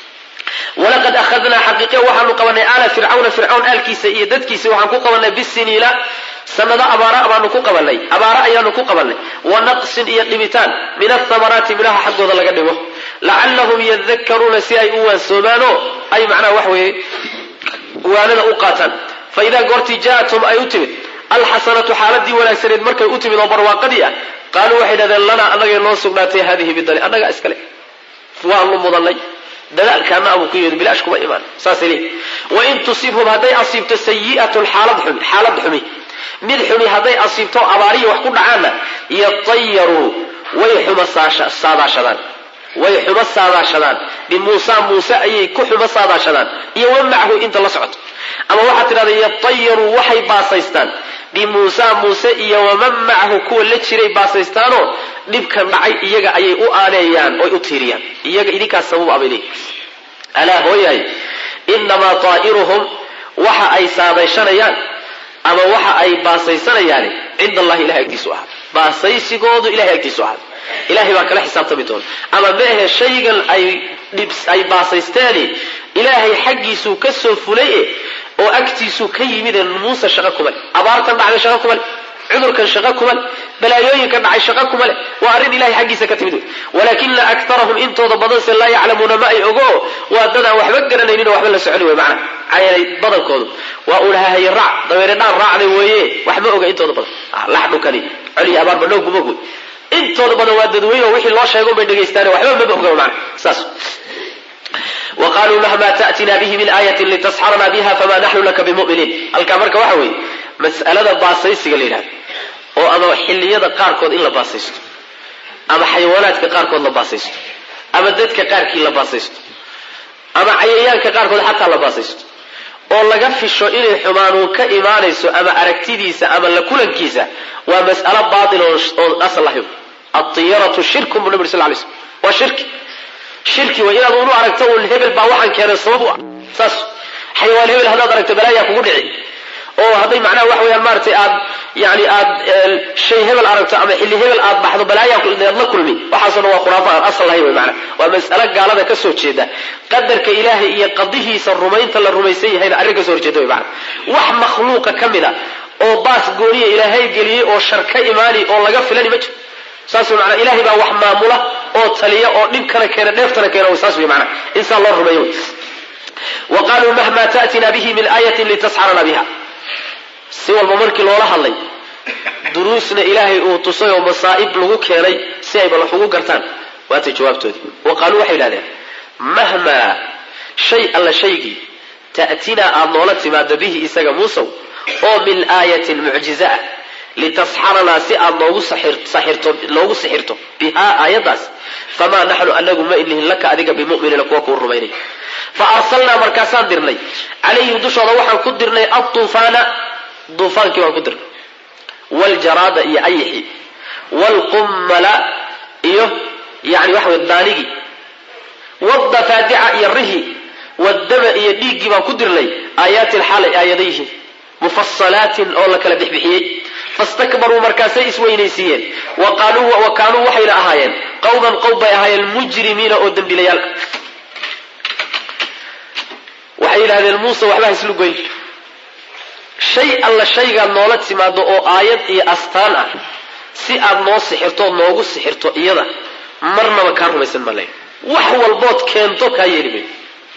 walaqad ahadnaa xaqiiqe waxaanu qabanay aala fircawna fircawn aalkiisa iyo dadkiisa waxaan ku qabanay bisiniina sanado abaara baanu ku qabanay abaara ayaanu ku qabanay wa naqsin iyo dhibitaan min athamaraati midhaha xaggooda laga dhigo lacallahum yadakaruuna si ay u waansoomaanoo ay macnaha wax weeye waanada u qaataan fa idaa goortii jaatum ay u timid alxasanatu xaaladii wanaagsaneed markay u timid oo barwaaqadii ah qaaluu waxay dhahdeen lanaa annagay noo sugnaatay haadihi bidani annagaa iskale waanu mudanay dadaalkaana abuu ku yidhi bilaash kuma imaan saasay leeyihi wain tusibhum hadday asiibto sayi'atun xaalad xumi xaalad xumi mid xumi hadday asiibto abaariya wax ku dhacaanna yatayaruu way xuma saadaashadaan way xumo saadaashadaan bimuusa muuse ayay ku xumo saadaashadaan iyo wa macahu inta la socoto ama waxaad tidhahda yatayaruu waxay baasaystaan bimuusa muuse iyo waman macahu kuwa la jiray baasaystaanoo dhibkan dhacay iyaga ayay u aaneeyaan oy u tiiriyaan iyaga idinkaas sabab abay leeyihi alaa hooyahay inamaa taa'iruhum waxa ay saadayshanayaan ama waxa ay baasaysanayaan cinda allahi ilahay agtiisu ahaa baasaysigoodu ilahay agtiisu ahaa ilahay baa kala xisaabtami doona ama ma ahe shaygan ay ay baasaysteeni ilaahay xaggiisuu ka soo fulay oo agtiisuu ka yimid muuse shaqo kuma leh abaartan dhacday shaqo kuma leh cudurkan shaqo kuma leh balaayooyinkan dhacay shaqo kuma leh waa arrin ilahay xaggiisa ka timid wey walaakina aktarahum intooda badanse laa yaclamuuna ma ay ogo waa dad aan waxba garanaynin oo waxba la soconi wey macna cayanay badankoodu waa uun hahaye raac dabeere dhaan raacday weeye wax ma oga intooda badan lax dhunkani coliya abaarba dhow gumog wey intooda badan waa dadweyne oo wixii loo sheego bay dhegaystaane waxba maba oga macna saas waqaluu mahma ta'tina bihi min aayatin litasxarna biha fama naxnu laka bimuminiin halkaa marka waxa weeye mas'alada baasaysiga la yidhahda oo ama xilliyada qaarkood in la baasaysto ama xayawaanaadka qaarkood la baasaysto ama dadka qaarkii la baasaysto ama cayayaanka qaarkood xataa la baasaysto oo laga fisho inay xumaanuun ka imaanayso ama aragtidiisa ama la kulankiisa waa mas'alo baatil oo asal lahayn atiyaratu shirkun bu nabi sal lay slm waa shirki shirki way inaad unu aragto un hebel baa waxaan keenay sabab u ah saas xayawaan hebel haddaad aragto balaayaa kugu dhici oo hadday macnaha wax weyaan maaratay aad yani aad shay hebel aragto ama xilli hebel aad baxdo balaayaa aad la kulmi waxaasoo dhan waa khuraafa aan asal lahayn wey maanaa waa mas'alo gaalada ka soo jeeda qadarka ilaahay iyo qadihiisa rumaynta la rumaysan yahayna arrin ka soo horjeeda wey maanaa wax makhluuqa ka mid a oo baas gooniya ilaahay geliyey oo shar ka imaani oo laga filani ma jiro saas wey maanaa ilahay baa wax maamula oo taliya oo dhibkana keena dheeftana keena saas wey maanaa insaan loo rumeeyo wey wa qaluu mahma ta'tina bihi min aayatin litasxarana biha si walba markii loola hadlay duruusna ilaahay uu tusay oo masaa'ib lagu keenay si ayba wax ugu gartaan waatay jawaabtoodii wa qaaluu waxay yidhahdeen mahmaa shay alla shaygii ta'tinaa aada noola timaado bihi isaga muusow oo min aayatin mucjiza ah litasxaranaa si aad noogu saxirto noogu sixirto bihaa aayaddaas famaa naxnu anagu ma inihin laka adiga bimuminiina kuwa kuu rumaynay fa arsalnaa markaasaan dirnay calayhim dushooda waxaan ku dirnay atuufaana duufaankii baan ku dirnay waljaraada iyo ayixi waalqummala iyo yani waxa wey daanigii wadafaadica iyo rihi wadama iyo dhiiggii baan ku dirnay aayaatin xaalay aayada yihiin mufasalaatin oo la kala bixbixiyey fastakbaruu markaasay isweynaysiiyeen wa kaanuu waxayna ahaayeen qawman qowm bay ahaayeen mujrimiina oo dembilayaal waxay yidhahdeen muuse waxba haislu goyn shay alla shaygaad noola timaado oo aayad iyo astaan ah si aad noo sixirto noogu sixirto iyada marnaba kaa rumaysan male wax walbood keento kaa yeeli mayo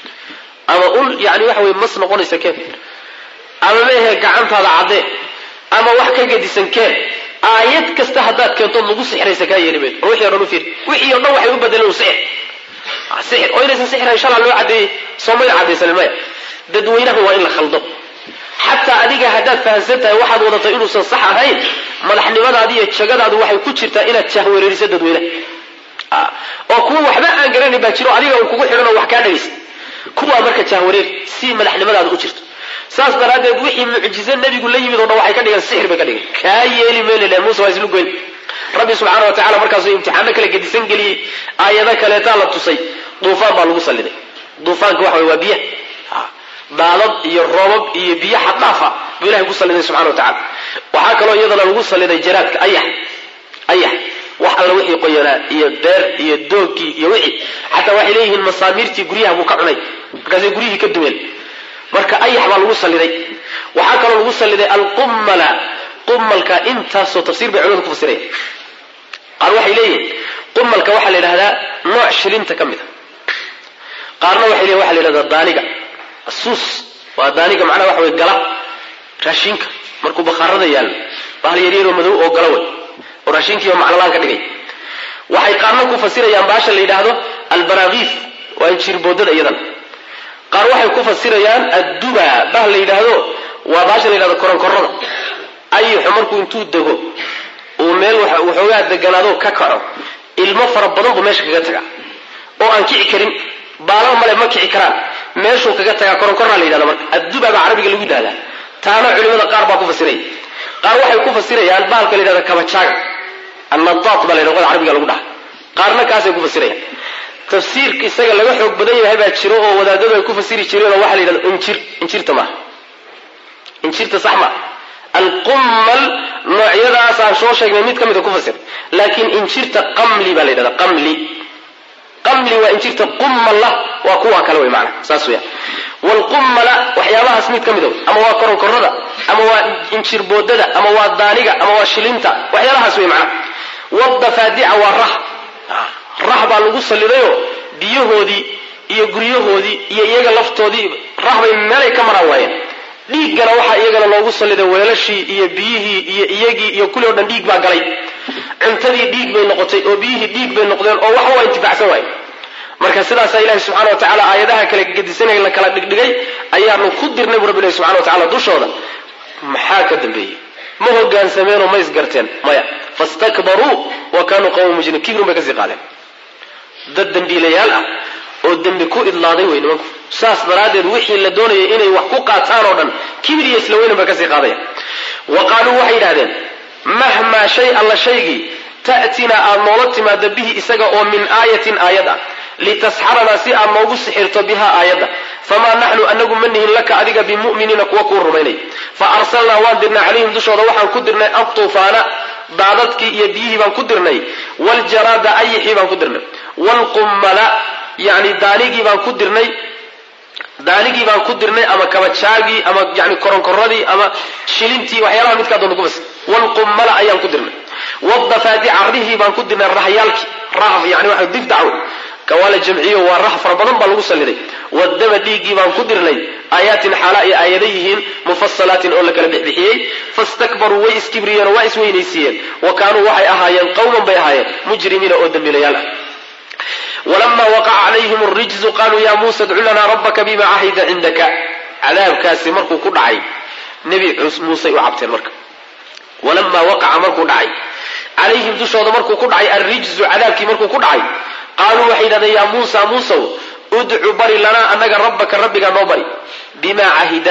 ama ul yani waxa wey mas noqonaysa keen ama meehe gacantaada caddee ama wax ka gedisan keen aayad kasta haddaad keento nagu sixiraysa kaa yeeli mayo war wixii o dhan u fiir wixii o dhan waxay u bedeleen sixir sixir oo inaysan sixirayn shalaa loo caddeeyey soomayna caddaysanin maya dadweynaha waa in la khaldo xataa adiga haddaad fahamsan tahay waxaad wadatay inuusan sax ahayn madaxnimadaadi iyo jagadaadu waxay ku jirtaa inaad jahwereeriso dadweynaha oo kuwa waxba aan garanayn baa jiro adiga un kugu xidhan oo wax kaa dhagaysa kuwaa marka jahwareer si madaxnimadaada u jirto saas daraaddeed wixii mucjize nebigu la yimid o dhan waxay ka dhigeen sixir bay ka dhigeen kaa yeeli meelile muuse waa islu goyn rabbi subxaana wa tacala markaasuu imtixaano kale gedisan geliyey aayado kaleetaa la tusay duufaan baa lagu salliday duufaanka waxa wey waa biya daadad iyo roobab iyo biyo xaddaafa buu ilahay ku salliday subxana wa tacala waxaa kaloo iyadana lagu salliday jaraadka ayax ayax wax alla wixii qoyanaa iyo beer iyo doogkii iyo wixii xataa waxay leeyihiin masaamiirtii guryaha buu ka cunay markaasay guryihii ka dumeen marka ayax baa lagu salliday waxaa kaloo lagu salliday alqummala qummalka intaasoo tafsiir bay culimadu ku fasiraya qaar waxay leeyihiin qummalka waxaa la yidhahdaa nooc shilinta ka mid a qaarna waxay leeyihin waxa la yidhahdaa daaniga asuus waa daaniga macnaha waxa wey gala raashinka markuu bakhaarada yaallo bahal yaryaroo madow oo gala wey oo raashinkiiba maclalaan ka dhigay waxay qaarna ku fasirayaan baasha la yidhaahdo albaraakiif waa injiirboodada iyadan qaar waxay ku fasirayaan adduba bah la yidhaahdo waa baasha la yidhahdo koronkorada ayixu markuu intuu dego uu meel waxoogaa deganaado ka kaco ilmo fara badan buu meesha kaga tagaa oo aan kici karin baalal male ma kici karaan meeshuu kaga tagaa koronkorraa la yidhahda marka adduba baa carabiga lagu yidhahdaa taana culimada qaar baa ku fasiraya qaar waxay ku fasirayaan bahalka la yidhahda kabajaaga annadaat baa la yidhahda wada carabiga lagu dhaha qaarna kaasay ku fasirayaan tafsiirka isaga laga xoog badan yahay baa jiro oo wadaadadu ay ku fasiri jireen oo waxaa la yidhahda injir injirta maaha injirta sax maa alqummal noocyadaas aan soo sheegnay mid ka mida ku fasir laakiin injirta qamli baa la yidhahda qamli qamli waa injirta qummalla waa kuwa kale wey maana saas weya waalqummala waxyaabahaas mid ka mida ama waa koronkorada ama waa injirboodada ama waa daaniga ama waa shilinta waxyaalahaas wey macnaha wadafaadica waa rah rah baa lagu sallidayoo biyahoodii iyo guryahoodii iyo iyaga laftoodii rah bay meelay ka maraan waayeen dhiiggana waxaa iyagana loogu salliday weelashii iyo biyihii iyo iyagii iyo kulli o dhan dhiig baa galay cuntadii dhiig bay noqotay oo biyihii dhiig bay noqdeen oo waxba waa intifacsan waaye marka sidaasaa ilahi subxana wa tacala aayadaha kala gedisanay la kala dhigdhigay ayaanu ku dirnay bu rabbi ilahi subxana wa tacala dushooda maxaa ka dambeeyey ma hogaansameenoo ma isgarteen maya fastakbaruu wa kaanuu qawma mujrimin kibrun bay kasii qaadeen dad dembiilayaal ah oo dembi ku idlaaday wey nimanku saas daraaddeed wixii la doonayay inay wax ku qaataan oo dhan kibir iyo isla weynan bay kasii qaadayaan wa qaaluu waxay yidhahdeen mahmaa shay alla shaygii ta'tinaa aad noola timaado bihi isaga oo min aayatin aayad ah litasxaranaa si aad noogu sixirto bihaa aayadda famaa naxnu anagu ma nihin laka adiga bimu'miniina kuwa kuu rumaynay fa arsalnaa waan dirnay calayhim dushooda waxaan ku dirnay adtuufaana daadadkii iyo biyihii baan ku dirnay waljaraada ayixii baan ku dirnay waalqummala yani daanigii baan ku dirnay daanigii baan ku dirnay ama kabajaagii ama yani koronkoradii ama shilintii waxyaalaha midkaa doonta kubas waalqummala ayaan ku dirnay wadafaadica rihii baan ku dirnay rahyaalkii rah yani waa dif dacwe kawaala jamciyo waa rah fara badan baa lagu salliday wadama dhiiggii baan ku dirnay aayaatin xaala ay aayada yihiin mufasalaatin oo la kala bixbixiyey fastakbaruu way iskibriyeen oo waa isweynaysiiyeen wa kaanuu waxay ahaayeen qawman bay ahaayeen mujrimiina oo dembiilayaal ah walama waqaca calayhim rijzu qaluu ya muusa dcu lanaa rabbaka bima cahida cindaka cadaabkaasi markuu ku dhacay nebi muusey u cabteen marka walamaa waqaca markuu dhacay calayhim dushooda markuu ku dhacay alrijzu cadaabkii markuu ku dhacay qaaluu waxay yidhahdeen yaa muusa muusow udcu bari lanaa annaga rabbaka rabbigaa noo bari bimaa cahida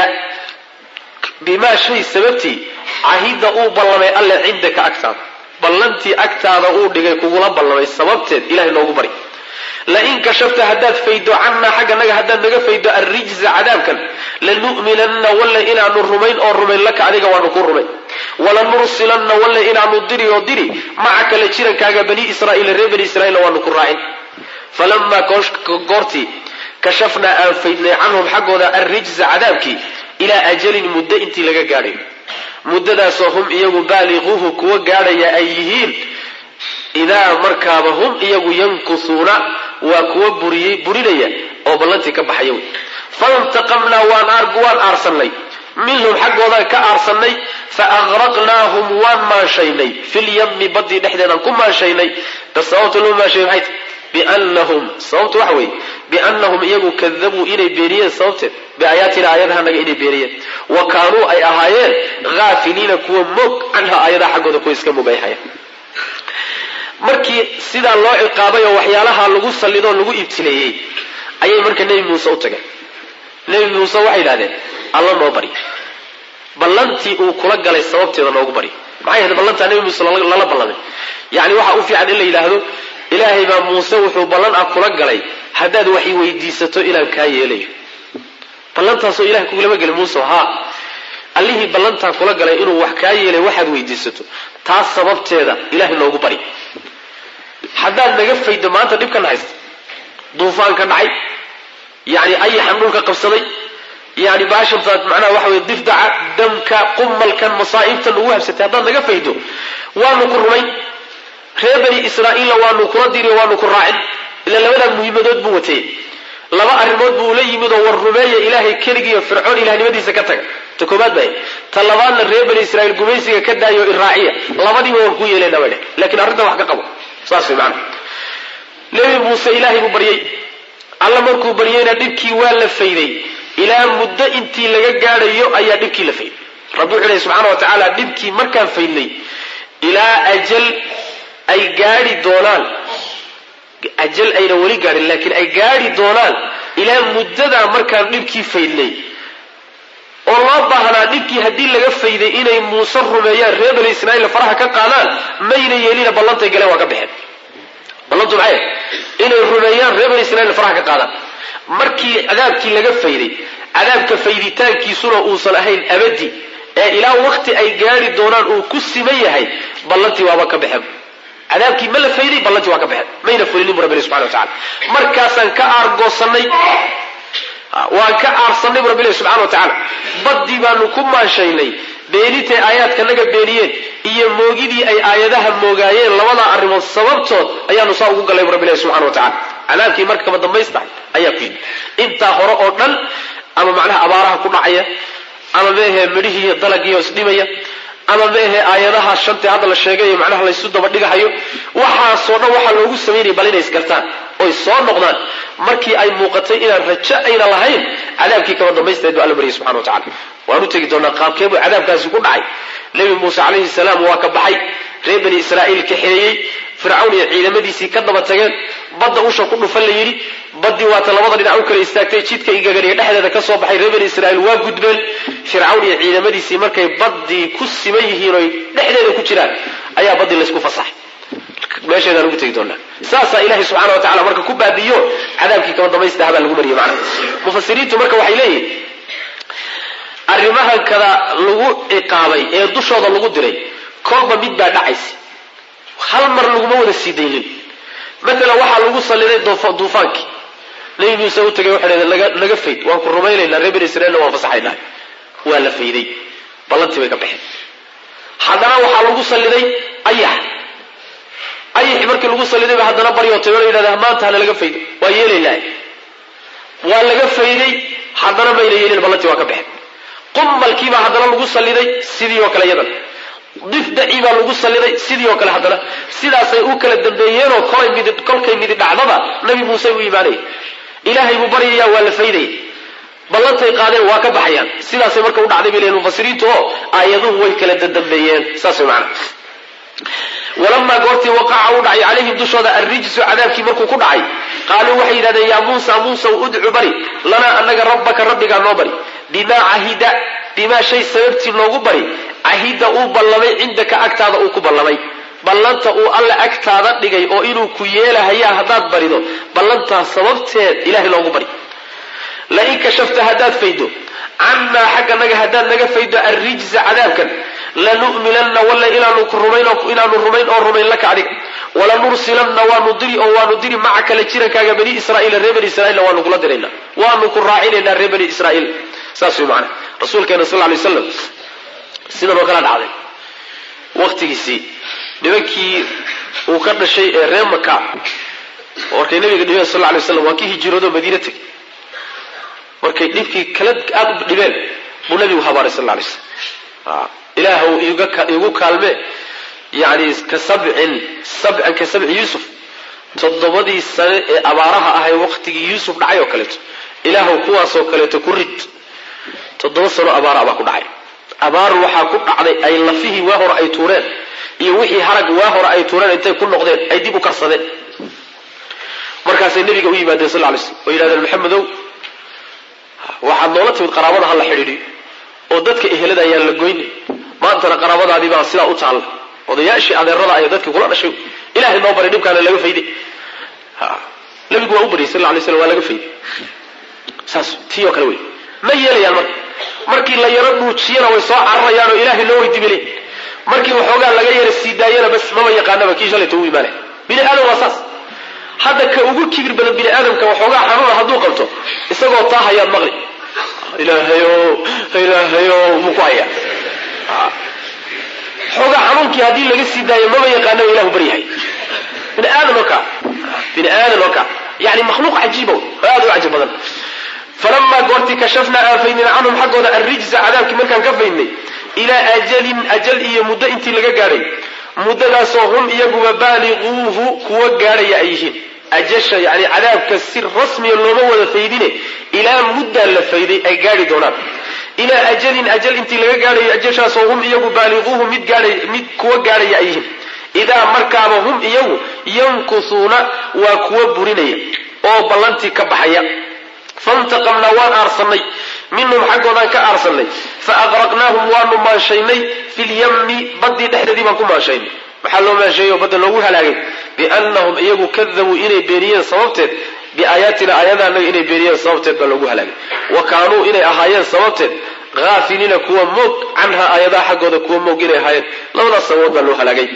bimaa shay sababtii cahida uu ballamay alle cindaka agtaada ballantii agtaada uu dhigay kugula ballamay sababteed ilahay noogu bari lain kashafta haddaad faydo cannaa xagganaga haddaad naga faydo alrijza cadaabkan lanu'minanna walle inaanu rumayn oo rumayn laka adiga waanu ku rumayn walanursilanna walle inaanu diri oo diri macaka la jirankaaga bani israa'iila reer bani israa'iila waanu ku raacin falamaa goortii kashafnaa aan faydnay canhum xaggooda alrijza cadaabkii ilaa ajalin muddo intii laga gaadhay muddadaasoo hum iyagu baaliquuhu kuwa gaadhaya ay yihiin idaa markaaba hum iyagu yankusuuna waa kuwa buriyey burinaya oo ballantii ka baxaya wey faintaqamnaa waan waan aarsannay minhum xaggoodan ka aarsannay fa aqraqnaahum waan maanshaynay filyami badii dhexdeedaan ku maanshaynay da sababta loo maanshaynay maxay tahy biannahum sababtu waxa weeye biannahum iyagu kadabuu inay beeniyeen sababteed biaayaatina aayadahanaga inay beeniyeen wa kaanuu ay ahaayeen haafiliina kuwa moog canha aayadaha xaggooda kuwa iska moog ay ahaayeen markii sidaa loo ciqaabay oo waxyaalaha lagu sallidoo lagu ibtileeyey ayay marka nebi muuse u tageen nebi muuse waxay yidhahdeen alla noo bari ballantii uu kula galay sababteeda noogu bari maxay ahayd ballantaa nebi muuse lala ballamay yacni waxa u fiican in la yidhaahdo ilaahay baa muuse wuxuu ballan ah kula galay haddaad wax i weydiisato inaan kaa yeelayo ballantaasoo ilahay kugulama gelin muuse haa allihii ballantaa kula galay inuu wax kaa yeelay waxaad weydiisato taas sababteeda ilahay noogu bari haddaad naga faydo maanta dhibkan haysta duufaanka dhacay yani ayaxan dhulka qabsaday yani baashantaad macnaha waxa wey difdaca damka qumalkan masaa'ibtan ugu habsatay haddaad naga faydo waanu ku rumayn reer bani israa'iilla waanu kula diri waanu ku raacin ila labadaa muhiimadood buu watay laba arrimood buu ula yimid oo war rumeeya ilaahay keligiiyo fircoon ilahnimadiisa ka taga ta koobaad bay ta labaadna reer bani israiil gumaysiga ka daayo iraaciya labadiiba waan ku yeelana bay dheh lakiin arrinta wax ka qabo saas way macana nebi muuse ilaahay buu baryey alla markuu baryeyna dhibkii waa la fayday ilaa muddo intii laga gaadhayo ayaa dhibkii la fayday rabbi wuxuu lehy subxaana wa tacaala dhibkii markaan faydnay ilaa ajal ay gaadhi doonaan ajal ayna weli gaadhin laakiin ay gaadhi doonaan ilaa muddadaa markaan dhibkii faydnay oo loo baahnaa dhibkii haddii laga fayday inay muuse rumeeyaan reer bani israiil faraha ka qaadaan mayna yeelina ballantay galeen waa ka baxeen ballantu maxay inay rumeeyaan reer bani israiil faraha ka qaadaan markii cadaabkii laga fayday cadaabka fayditaankiisuna uusan ahayn abadi ee ilaa waqti ay gaadhi doonaan uu ku siman yahay ballantii waaba ka baxeen cadaabkii ma la fayday ballantii waa ka baxeen mayna fulinin bu rabbi subxana wa tacala markaasaan ka aargoosanay waan ka aarsanay bu rabbilahi subxana wa tacaala baddii baanu ku maanshaynay beenitay aayaadkanaga beeniyeen iyo moogidii ay aayadaha moogaayeen labadaa arrimood sababtood ayaanu saa ugu gallay bu rabbilahi subxana wa tacala cadaabkii markaba dambaystahay ayaa ku yidhi intaa hore oo dhan ama macnaha abaaraha ku dhacaya ama meehe midhihii iyo dalagiioo isdhimaya ama meehe aayadaha shantii hadda la sheegay macnaha laysu daba dhigahayo waxaasoo dhan waxaa loogu samaynaya bal inay isgartaan oy soo noqdaan markii ay muuqatay inaan rajo ayna lahayn cadaabkii kaba dambaysteed bu alla baryay subxana wa tacala waan u tegi doonaa qaabkee buu cadaabkaasi ku dhacay nebi muuse calayhi salaam waa ka baxay reer bani israa'iil kaxeeyey fircawn iyo ciidamadiisii ka daba tageen badda usha ku dhufan la yidhi baddii waata labada dhinac u kala istaagtay jidka igaganiga dhexdeeda ka soo baxay reer bani israa'iil waa gudbeen fircawn iyo ciidamadiisii markay baddii ku siman yihiin oy dhexdeeda ku jiraan ayaa baddii laysku fasaxay meesheedaan ugu tegi doonaa saasaa ilahay subxaana wa tacala marka ku baabiyo cadaabkii kaba damaystaha baa lagu mariyey macna mufasiriintu marka waxay leeyihin arrimahan kada lagu ciqaabay ee dushooda lagu diray kolba mid baa dhacaysa hal mar laguma wada sii daynin maalan waxaa lagu saliday duufaankii nabi muuse u tagay waxay dhaheen naga fayd waan ku rumaynaynaa reer bani israiilna waan fasaxaynaa waa la fayday ballantii bay ka baxeen haddana waxaa lagu saliday ayax ayaxi markii lagu saliday ba haddana baryootay oo la yidhahda maanta hana laga faydo waa yeelaynaa waa laga fayday haddana mayna yeelin ballantii waa ka baxeen qummalkiibaa haddana lagu saliday sidii oo kale iyadan difdacii baa lagu saliday sidii oo kale haddana sidaasay u kala dambeeyeenoo kolay midi kolkay midi dhacdaba nabi muuse u imaanaya ilaahay buu baryaya waa la faydaya ballantay qaadeen waa ka baxayaan sidaasay marka u dhacday bay leeyihin mufasiriintu oo aayaduhu way kala dadambeeyeen saas way macana walamaa goortii waqaca u dhacay calayhim dushooda arrijsu cadaabkii markuu ku dhacay qaaluu waxay yidhahdeen yaa muusa muusa udcu bari lanaa annaga rabbaka rabbigaa noo bari bimaa cahida bimaa shay sababtii noogu bari cahida uu ballamay cindaka agtaada uu ku ballamay ballanta uu alle agtaada dhigay oo inuu ku yeelahayaa haddaad barido ballantaas sababteed ilahay noogu bari lain kashafta haddaad faydo cannaa xagganaga haddaad naga faydo arrijsa cadaabkan lanu'minanna walla inaanu rumaynaanu rumayn oo rumayn laka adiga walanursilanna waanu diri oo waanu diri macaka la jirankaaga bani israaiila reer bani israiilna waanu kula dirayna waanu ku raacinaynaa reer bani israiil saas way macana rasuulkeena sal lay slam sidan oo kala dhacday waktigiisii nimankii uu ka dhashay ee reer maka markay nabiga dhibeen sal lay slam waa kii hijiroodo madiina tegay markay dhibkii kala aada u dhibeen buu nabigu habaaray sal lay slam ilaahw igu kaalme yani ka sabcin sabcan ka sabci yuusuf toddobadii sane ee abaaraha ahay waqtigii yuusuf dhacay oo kaleeto ilaahw kuwaasoo kaleeto ku rid toddoba sano abaara baa ku dhacay abaar waxaa ku dhacday ay lafihii waa hore ay tuureen iyo wixii harag waa hore ay tuureen intay ku noqdeen ay dib u karsadeen markaasay nabiga u yimaadeen sal lay slm oo yidhahdeen maxamedow waxaad noola timid qaraabada ha la xidhiidhiyo oo dadka ehelada ayaan la goynay maantana qaraabadaadii baa sidaa u taalla odayaashii adeerada ay dadkii kula dhashay ilahay noo baray dhibkaana laga fayday nabigu waa u baryay sal lay slam waa laga fayday saas tii oo kale wey ma yeelayaan marka markii la yaro dhuujiyana way soo cararayaan oo ilaahay loo weydiibile markii waxoogaa laga yara sii daayana bas maba yaqaanaba kii shalayta u imaanay bini aadam waa saas hadda ka ugu kibir badan bini aadamka waxoogaa xanuuna hadduu qabto isagoo taa hayaad maqli ilaahayo ilaahayo muu ku hayaa xoogaa xanuunkii haddii laga sii daayo maba yaqaanaba ilahu baryahay bini aadan oo ka bini aadan oo ka yani makhluuq cajiiba oo aad u cajib badan falamaa goortii kashafnaa aan faydnay canhum xaggooda arrijsa cadaabkii markaan ka faydnay ilaa ajalin ajal iyo muddo intii laga gaadhay muddadaasoo hum iyaguba baaliquuhu kuwa gaadhaya ay yihiin ajasha yani cadaabka si rasmiya looma wada faydine ilaa muddaa la fayday ay gaadhi doonaan ilaa ajalin ajal intii laga gaadhayo ajashaasoo hum iyagu baaliquuhu mid gaadhay mid kuwa gaadhaya ay yihiin idaa markaaba hum iyagu yankusuuna waa kuwa burinaya oo ballantii ka baxaya fantaqamnaa waan aarsanay minhum xaggoodaan ka aarsanay fa aqraqnaahum waanu maanshaynay fi lyammi baddii dhexdeedii baan ku maanshaynay maxaa loo maansheeyey oo badda loogu halaagay biannahum iyagu kadabuu inay beeniyeen sababteed biaayaatina aayadaanaga inay beeniyeen sababteed baa loogu halaagay wa kaanuu inay ahaayeen sababteed haafiliina kuwa moog canhaa aayadaha xaggooda kuwa moog inay ahaayeen labadaas sababood baa loo halaagay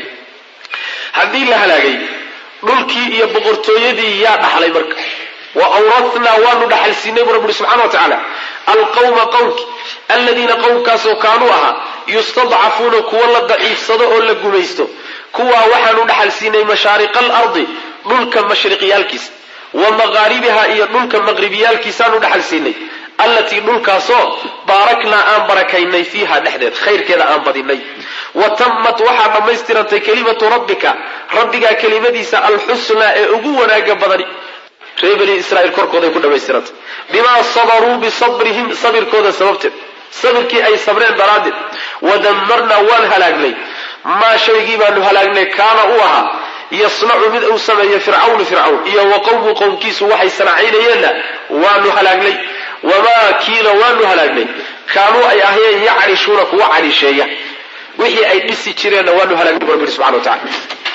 haddii la halaagay dhulkii iyo boqortooyadii yaa dhaxlay marka wa awrathnaa waanu dhaxal siinay bu rabbi ui subxana wa tacaala alqawma qowmki aladiina qowmkaasoo kaanuu ahaa yustadcafuuna kuwa la daciifsado oo la gumaysto kuwaa waxaanu dhaxal siinay mashaariqa alardi dhulka mashriqyaalkiisa wa maqaaribiha iyo dhulka maqribiyaalkiisaanu dhaxal siinay allatii dhulkaasoo baaraknaa aan barakaynay fiiha dhexdeed khayrkeeda aan badinay wa tammat waxaa dhammaystirantay kelimatu rabbika rabbigaa kelimadiisa alxusnaa ee ugu wanaaga badani reer bani israiil korkooday ku dhammaystirantay bimaa sabaruu bisabrihim sabirkooda sababteed sabirkii ay sabreen daraaddeed wadammarnaa waan halaagnay maa shaygii baanu halaagnay kaana u ahaa yasnacu mid uu sameeyo fircawnu fircawn iyo wa qowmu qowmkiisu waxay sanacaynayeenna waanu halaagnay wamaa kiina waanu halaagnay kaanuu ay ahayeen yacrishuuna kuwa calisheeya wixii ay dhisi jireenna waanu halaagnay bu rabbi subxana wa tacala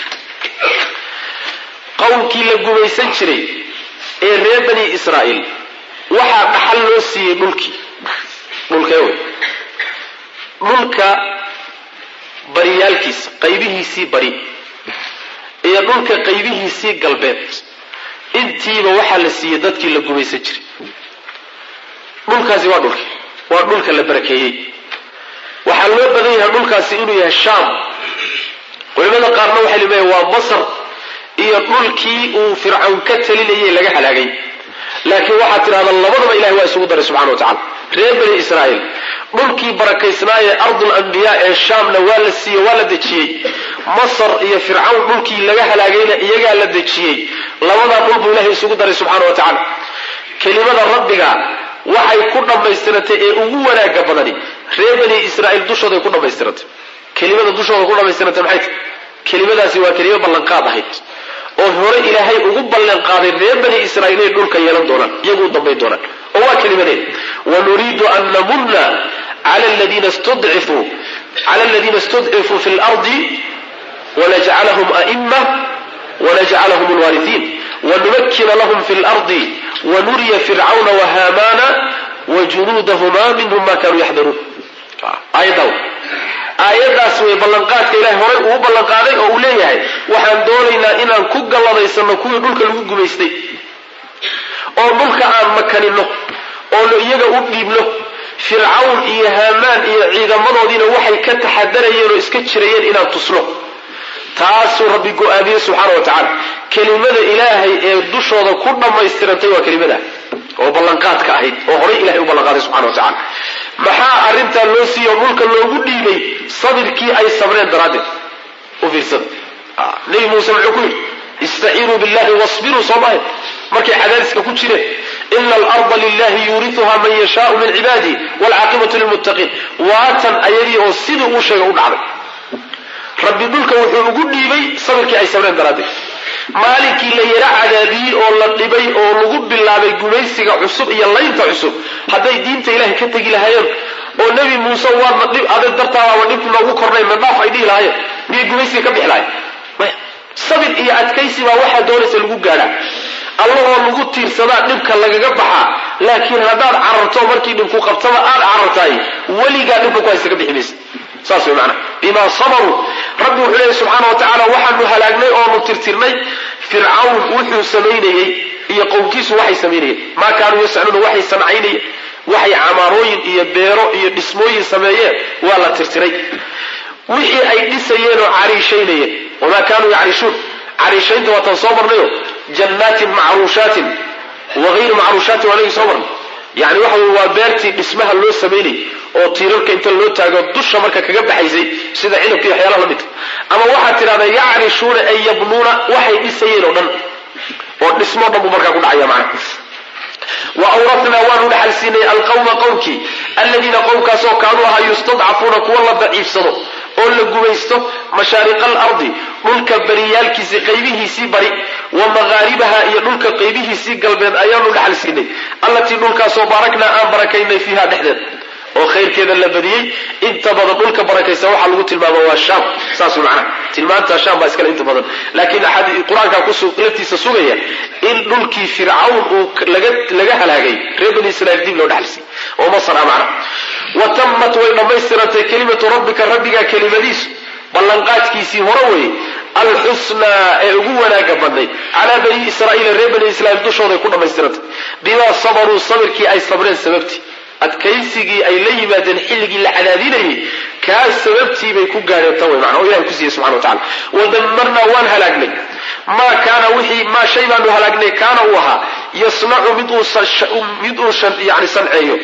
qowmkii la gumaysan jiray ee reer bani israa'iil waxaa dhaxal loo siiyey dhulkii dhulkee wey dhulka baryaalkiisa qaybihiisii bari iyo dhulka qaybihiisii galbeed intiiba waxaa la siiyey dadkii la gumaysan jiray dhulkaasi waa dhulki waa dhulka la barakeeyey waxaa loo badan yahay dhulkaasi inuu yahay shaam culimada qaarna waxay leeyahay waa masar iyo dhulkii uu fircawn ka talinayay laga halaagay laakiin waxaad tidhahda labadaba ilahay waa isugu daray subxana wa tacala reer bani israa'iil dhulkii barakaysnaayee ardul anbiyaa ee shaamna waa la siiyey waa la dejiyey masar iyo fircawn dhulkii laga halaagayna iyagaa la dejiyey labadaa dhul buu ilahay isugu daray subxaana wa tacaala kelimada rabbiga waxay ku dhammaystirantay ee ugu wanaaga badani reer bani israa'iil dushooday ku dhammaystirantay kelimada dushooda ku dhammaystirantay maxay tahy kelimadaasi waa kelimo ballanqaad ahayd oo hore ilaahay ugu ballanqaaday reer bani israa'iil inay dhulka yeelan doonaan iyagu u dambayn doonaan oo waa kelimadeen wanuriidu an namunna cala aladiina istudcifuu cala aladiina istudcifuu fi lardi wanajcalahum a'ima wanajcalahum alwaarihiin wanumakkina lahum fi lardi wanuriya fircawna wahaamaana wajunuudahuma minhum ma kanuu yaxdaruun aayaddaa aayaddaas way ballanqaadka ilahay horay uu ballanqaaday oo uu leeyahay waxaan doonaynaa inaan ku galladaysano kuwii dhulka lagu gumaystay oo dhulka aan makanino oo iyaga u dhiibno fircawn iyo haamaan iyo ciidamadoodiina waxay ka taxadarayeen oo iska jirayeen inaan tusno taasuu rabbi go-aamiyey subxaana wa tacaala kelimada ilaahay ee dushooda ku dhammaystirantay waa kelimada oo ballanqaadka ahayd oo horay ilahay u ballanqaaday subxana wa tacala maxaa arrintaa loo siiyo dhulka loogu dhiibay sabirkii ay sabreen daraaddeed u fiirsada nebi muuse muxuu ku yidhi istaciinuu billahi wasbiruu soo maahe markay cadaadiska ku jireen ina alarda lilahi yuuriuha man yashaau min cibaadihi waalcaaqibatu lilmuttaqiin waatan ayadii oo sidii uu sheegay u dhacday rabbi dhulka wuxuu ugu dhiibay sabirkii ay sabreen daraaddeed maalinkii la yara cadaadiyey oo la dhibay oo lagu bilaabay gumaysiga cusub iyo laynta cusub hadday diinta ilahay ka tegi lahaayeen oo nebi muuse waadna dhib adag dartaadaaba dhibku noogu kornay madhaaf ay dhihi lahaayeen miyay gumaysiga ka bixi lahayen maya sabir iyo adkaysi baa waxaa doonaysa lagu gaadhaa allahoo lagu tiirsadaa dhibka lagaga baxaa laakiin haddaad cararto markii dhibku qabtaba aad carartaay weligaa dhibka ku haysta ka bixi maysa saas way macnaha bimaa sabaruu rabbi wuxuu leeyahy subxaana wa tacaala waxaanu halaagnay oonu tirtirnay fircawn wuxuu samaynayey iyo qowmkiisu waxay samaynayeen maa kaanuu yascuuna waxay sancaynayeen waxay camaarooyin iyo beero iyo dhismooyin sameeyeen waa la tirtiray wixii ay dhisayeen oo cariishaynayeen wamaa kaanuu yacriishuun cariishaynta waataan soo marnayo jannaatin macruushaatin wagayri macruushaatin waa nagii soo marnay yani waxa wey waa beertii dhismaha loo samaynayay oo tiirarka inta loo taago dusha marka kaga baxaysay sida cinabka iyo waxyaalaha la midka ama waxaad tidhahdaa yacrishuuna ay yabnuuna waxay dhisayeen oo dhan oo dhismoo dhan buu markaa ku dhacaya macna wa awratnaa waanu dhaxal siinay alqawma qowmkii aladiina qowmkaasoo kaanuu ahaa yustadcafuuna kuwa la daciifsado oo la gumaysto mashaariqa alardi dhulka bariyaalkiisii qaybihiisii bari wa maqaaribaha iyo dhulka qaybihiisii galbeed ayaanu dhaxal siinay allatii dhulkaasoo baaraknaa aan barakaynay fiiha dhexdeed oo khayrkeeda la badiyey inta badan dhulka barakaysa waxaa lagu tilmaama waa shaam saas macnaha tilmaanta shaam baa iskale inta badan laakiin qur-aankaa laftiisa sugaya in dhulkii fircawn uu laga halaagay reer bani israiil dib loo dhaxalsiiy oo masar ah macna wa tammat way dhammaystirantay kelimatu rabbika rabbigaa kelimadiisu ballanqaadkiisii hore weye alxusnaa ee ugu wanaaga badnayd calaa bani israaiila reer bani israiil dushooday ku dhammaystirantay bimaa sabaruu sabirkii ay sabreen sababtii adkaysigii ay la yimaadeen xilligii la cadaadinayay kaas sababtii bay ku gaadheen tan wey macna oo ilahay ku siiyey subxana wa tacala wadammarnaa waan halaagnay maa kaana wixii maa shay baanu halaagnay kaana uu ahaa yasnacu mid uu mid uu yani sanceeyo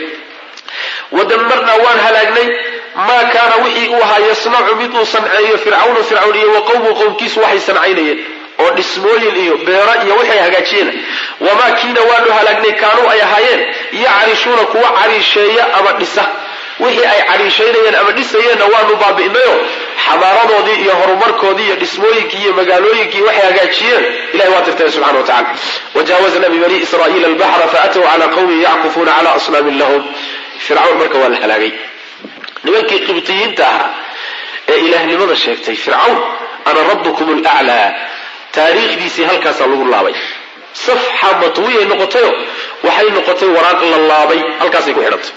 wadammarnaa waan halaagnay maa kaana wixii uu ahaa yasnacu mid uu sanceeyo fircawnu fircawn iyo wa qowmu qowmkiisu waxay sancaynayeen oo dhismooyin iyo beero iyo waxay hagaajiyeen wamaa kiina waanu halaagnay kaanuu ay ahaayeen yacarishuuna kuwa cariisheeya ama dhisa wixii ay cariishaynayeen ama dhisayeenna waanu baabi'inayo xadaaradoodii iyo horumarkoodii iyo dhismooyinkii iyo magaalooyinkii waxay hagaajiyeen ilahay waa tirtay subxana wa tacala wajaawazna bibani israa'iila albaxra faatow cala qawmin yackufuuna cala asnaamin lahum fircawn marka waa la halaagay nimankii qibtiyiinta ahaa ee ilaahnimada sheegtay fircawn ana rabbukum laclaa taariikhdiisii halkaasaa lagu laabay safxa matwiyay noqotayo waxay noqotay waraaq la laabay halkaasay ku xidhantay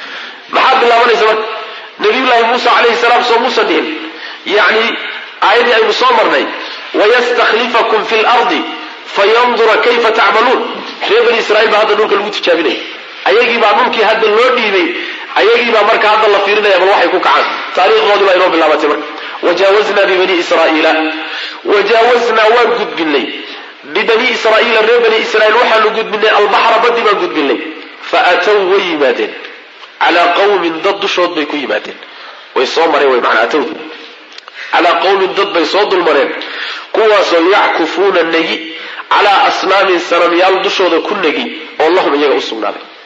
maxaa bilaabanaysa marka nabiyullaahi muusa calayhi salaam soo muusan dhihin yacni aayaddii aynu soo marnay wayastakhlifakum fi lardi fayandura kayfa tacmaluun reer bani israiil baa hadda dhulka lagu tijaabinaya ayagii baa dhulkii hadda loo dhiibay ayagii baa marka hadda la fiirinaya bal waxay ku kacaan taariikhdoodii baa inoo bilaabatay marka wajaawaznaa bibani israa'iila wajaawaznaa waan gudbinay bibani israa'iila reer bani israiil waxaanu gudbinay albaxra baddi baan gudbinay fa atow way yimaadeen calaa qawmin dad dushood bay ku yimaadeen way soo mareen way macnaa atowda calaa qawmin dad bay soo dulmareen kuwaasoo yackufuuna negi calaa asnaamin sanamyaal dushooda ku negi oo lahum iyaga u sugnaaday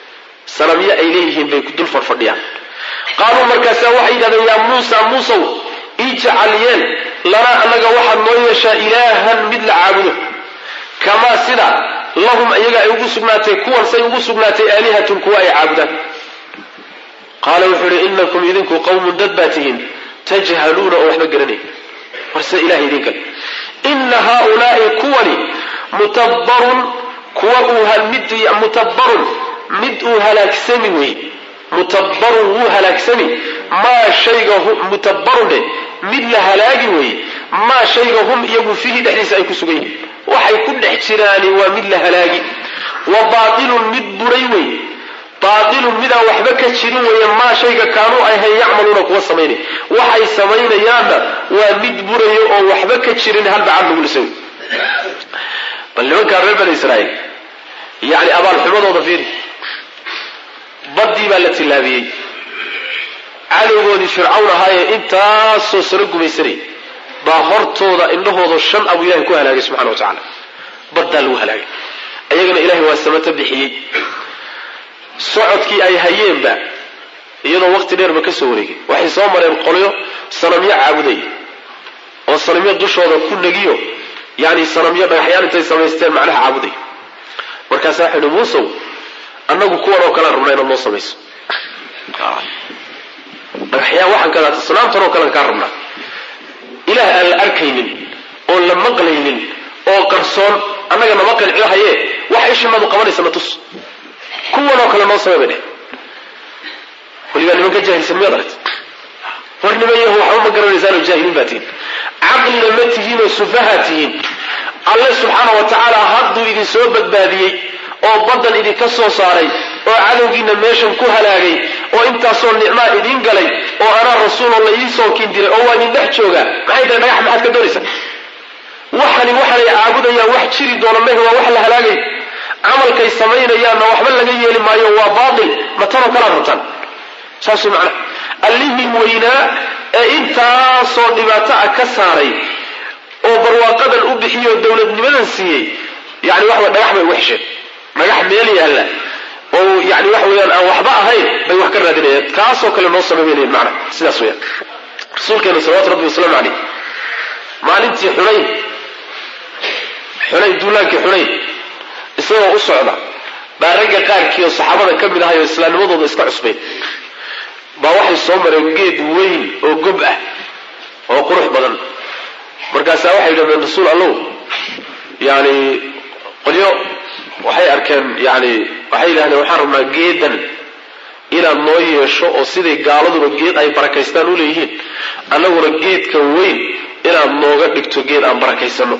sanamyo ay leeyihiin bay dul fadhfadhiyaan qaaluu markaasaa waxay yidhahdeen yaa muusa muusow ijcal yeel lanaa annaga waxaad noo yeeshaa ilaahan mid la caabudo kamaa sida lahum iyaga ay ugu sugnaatay kuwan say ugu sugnaatay aalihatun kuwa ay caabudaan qaala wuxuu ihi inakum idinku qawmun dad baa tihiin tajhaluuna oo waxba garanay warse ilaha idinka ina haaulaai kuwani mutabbarun kuwa uu mid mutabbarun mid uu halaagsami wey mutabbarun wuu halaagsami maa shayga mutabbarun dhe mid la halaagi wey maa shayga hum iyagu fiihi dhexdiisa ay ku sugan yihiin waxay ku dhex jiraani waa mid la halaagi wa baatilun mid buray wey baatilun midaan waxba ka jirin weeye maa shayga kaanuu ahayn yacmaluuna kuwa samaynay waxay samaynayaanna waa mid burayo oo waxba ka jirin hal bacad lagu lisay bal nimankaa reer bani israa'iil yacni abaalxumadooda fiiri baddii baa la tillaabiyey cadowgoodii fircawn ahaayee intaasoo sano gumaysanayay baa hortooda indhahooda shan abu ilahay ku halaagay subxana wa tacaala baddaa lagu halaagay ayagana ilahay waa samato bixiyey socodkii ay hayeenba iyadoo waqti dheerba ka soo wareegay waxay soo mareen qolyo sanamyo caabuday oo sanamyo dushooda ku negiyo yani sanamyo dhagaxyaan intay samaysteen macnaha caabuday markaasaa waxay uhi muusow annagu kuwan oo kalean rabnaa inaad noo samayso dhagaxyaan waxaan kadaata sanaamtan oo kalean kaa rabnaa ilaah aan la arkaynin oon la maqlaynin oo qarsoon annaga nama qancihaye wax ishinadu qabanaysa na tus kuwan oo kale noo samay bay dheh waligaa niman ka jaahilsan miyaad aragta war niman yahu waxba ma garanaysaanoo jaahiliin baa tihiin caqlina ma tihiinoo sufaha tihiin alle subxaana wa tacaala hadduu idin soo badbaadiyey oo baddan idinka soo saaray oo cadowgiina meeshan ku halaagay oo intaasoo nicmaa idiin galay oo anaa rasuuloo la ii soo kin diray oo waa idin dhex joogaa maxay tahay dhagax maxaad ka doonaysaa waxani waxanay caabudayaan wax jiri doona mehe waa wax la halaagay camalkay samaynayaanna waxba laga yeeli maayo waa baatil ma tanoo kalaad rabtaan saas macna allihii weynaa ee intaasoo dhibaato ah ka saaray oo barwaaqadan u bixiyo dowladnimadan siiyey yani waxa dhagax bay uga hesheen dhagax meel yaalla oo yani waxa weyaan aan waxba ahayn bay wax ka raadinayaan kaasoo kale noo samaynayan macna sidaas weyaan rasuulkeena salawatu rabbi wasalaamu caleyh maalintii xunayn xunayn duulaankii xunayn isagoo u socda baa ragga qaarkii oo saxaabada ka mid ahay oo islaamnimadooda iska cusbayn baa waxay soo mareen geed weyn oo gob ah oo qurux badan markaasaa waxay yidhahdeen rasuul allow yani qolyo waxay arkeen yani waxay yidhahdeen waxaan rabnaa geedan inaad noo yeesho oo siday gaaladuba geed ay barakaystaan u leeyihiin annaguna geedka weyn inaad nooga dhigto geed aan barakaysano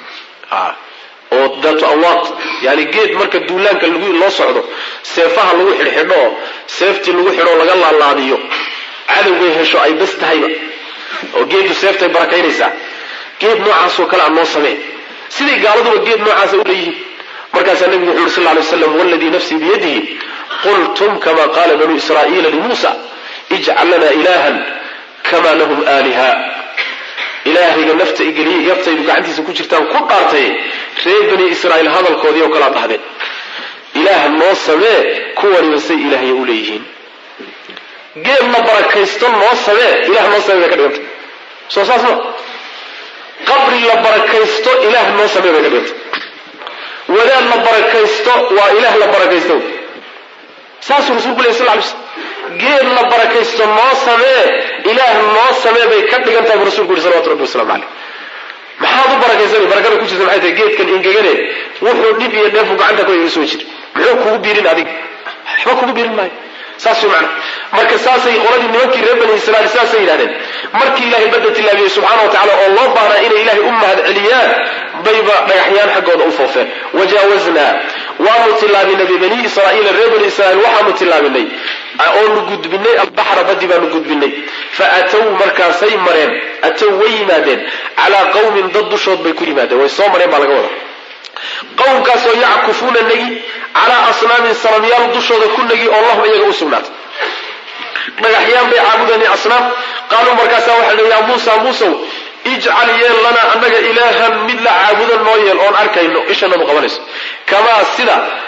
oo daatu awaaq yani geed marka duulaanka loo socdo seefaha lagu xidhxidho oo seeftii lagu xidhoo laga laalaadiyo cadowgay hesho ay bas tahayba oo geedu seeftay barakaynaysaa geed noocaasoo kale aan noo samee siday gaaladuba geed noocaasa u leeyihiin markaasaa nebigu wuxu uri sal lay slam waladii nafsii biyadihi qultum kama qaala banuu israa'iila limuusa ijcal lana ilahan kama lahum aaliha ilaahayga nafta igeliye yaftaydu gacantiisa ku jirtaan ku dhaartay reer bani israa'iil hadalkoodii oo kalea dhahdeen ilaah noo samee kuwaniba say ilaahya u leeyihiin geed la barakaysto noo samee ilah noo samee bay ka dhiganta soo saas ma qabri la barakaysto ilaah noo samee bay ka dhiganta wadaad la barakaysto waa ilaah la barakaysto saasuu rasulku ley sal lay slam geed la barakaysto noo samee ilaah noo samee bay ka dhigan tahay bu rasulku yuri salawatu rabbi waslamu caleyh maxaad u barakaysanay barakada ku jirta maxay tahay geedkan ingegane wuxuu dhib iyo dheefu gacanta ku iga soo jira muxuu kugu biirin adig waxba kugu biirin maayo saas way macna marka saasay qoladii nimankii reer bani israiil saasay yidhahdeen markii ilaahay badda tillaabiyey subxaana wa tacala oo loo baahnaa inay ilaahay u mahad celiyaan bayba dhagaxyaan xaggooda u foofeen wajaawaznaa waanu tillaabinay bibani israa'iila reer bani israiil waxaanu tillaabinay oonu gudbinay albaxra baddi baanu gudbinay fa atow markaasay mareen atow way yimaadeen calaa qawmin dad dushood bay ku yimaadeen way soo mareen baa laga wada qowmkaasoo yackufuuna negi calaa asnaamin sanamyaal dushooda ku negi oo lahum iyaga u sugnaatay dhagaxyaan bay caabudeen asnaam qaaluu markaasaa waxaa la yaa muusa muusow ijcal yeel lanaa annaga ilaahan mid la caabudo noo yeel oon arkayno ishanadu qabanayso kamaa sida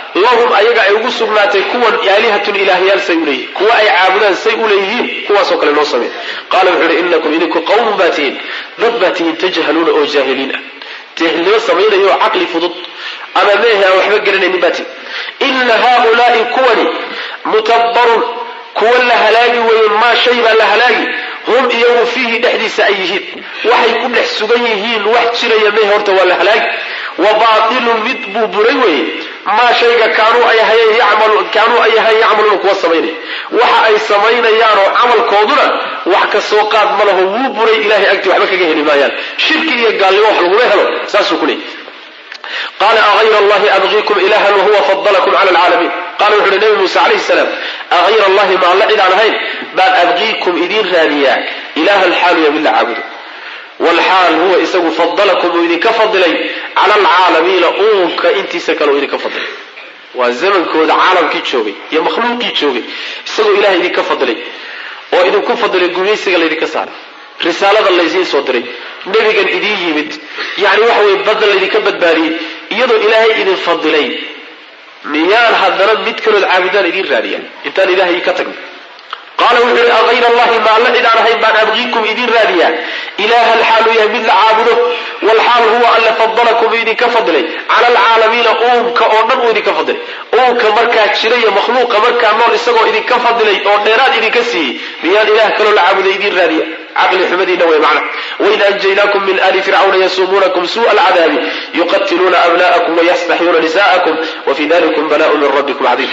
lahum ayaga ay ugu sugnaatay kuwan aalihatun ilaahyaal say uleeyihiin kuwa ay caabudaan say uleeyihiin kuwaasoo kale noo samey qaala wuxuu ihi inakum idinku qawmun baa tihiin dad baa tihiin tajhaluuna oo jaahiliin ah jaahilnimo samaynaya oo caqli fudud ama meehe aan waxba garanaynin baa tihin ina haaulaai kuwani mutabbarun kuwa la halaagi weeye maa shay baa la halaagi hum iyagu fiihi dhexdiisa ay yihiin waxay ku dhex sugan yihiin wax jiraya mehe horta waa la halaagi wa baatilun mid buu buray weeye maa shayga kaanuu ay ahayeen kaanuu ay ahayen yacmaluuna kuwa samaynaya waxa ay samaynayaanoo camalkooduna wax ka soo qaad ma laho wuu buray ilahay agtii waxba kaga heli maayaan shirki iyo gaalnimo wax laguma helo saasuu ku leeyay qaala aayra allahi abgiikum ilahan wahuwa fadalakum cala alcaalamiin qala wuxu uhi nabi muuse calayhi salaam aayra allahi ma alla cid aan ahayn baan abgiikum idiin raadiyaa ilahan xaaluya mid la caabudo wlxaal huwa isagu fadalakum uu idinka fadilay cala alcaalamiina uunka intiisa kale uu idinka fadilay waa zamankooda caalamkii joogay iyo makhluuqii joogay isagoo ilahay idinka fadilay oo idinku fadilay gumaysiga laydinka saaray risaalada laysiin soo diray nebigan idiin yimid yani waxa weye badda laydinka badbaadiyey iyadoo ilaahay idin fadilay miyaan haddana mid kalood caabudaan idiin raadiya intaan ilaahay ka tagno qaala wuxuu yihi aayra allahi ma alla cid aan ahayn baan abgiikum idiin raadiyaa ilahan xaaluu yahay mid la caabudo walxaal huwa alle fadalakum uu idinka fadilay cala alcaalamiina uunka oo dhan uu idinka fadilay uunka markaa jiraya makhluuqa markaa nool isagoo idinka fadilay oo dheeraad idinka siiyey miyaan ilaah kaloo la caabuday idiin raadiya caqli xumadiina wey macna waid anjaynaakum min ali fircawna yasuumuunakum suu'a alcadaabi yuqatiluuna abna'akum wayastaxyuuna nisa'akum wafi dalikum bala'un min rabbikum cadiim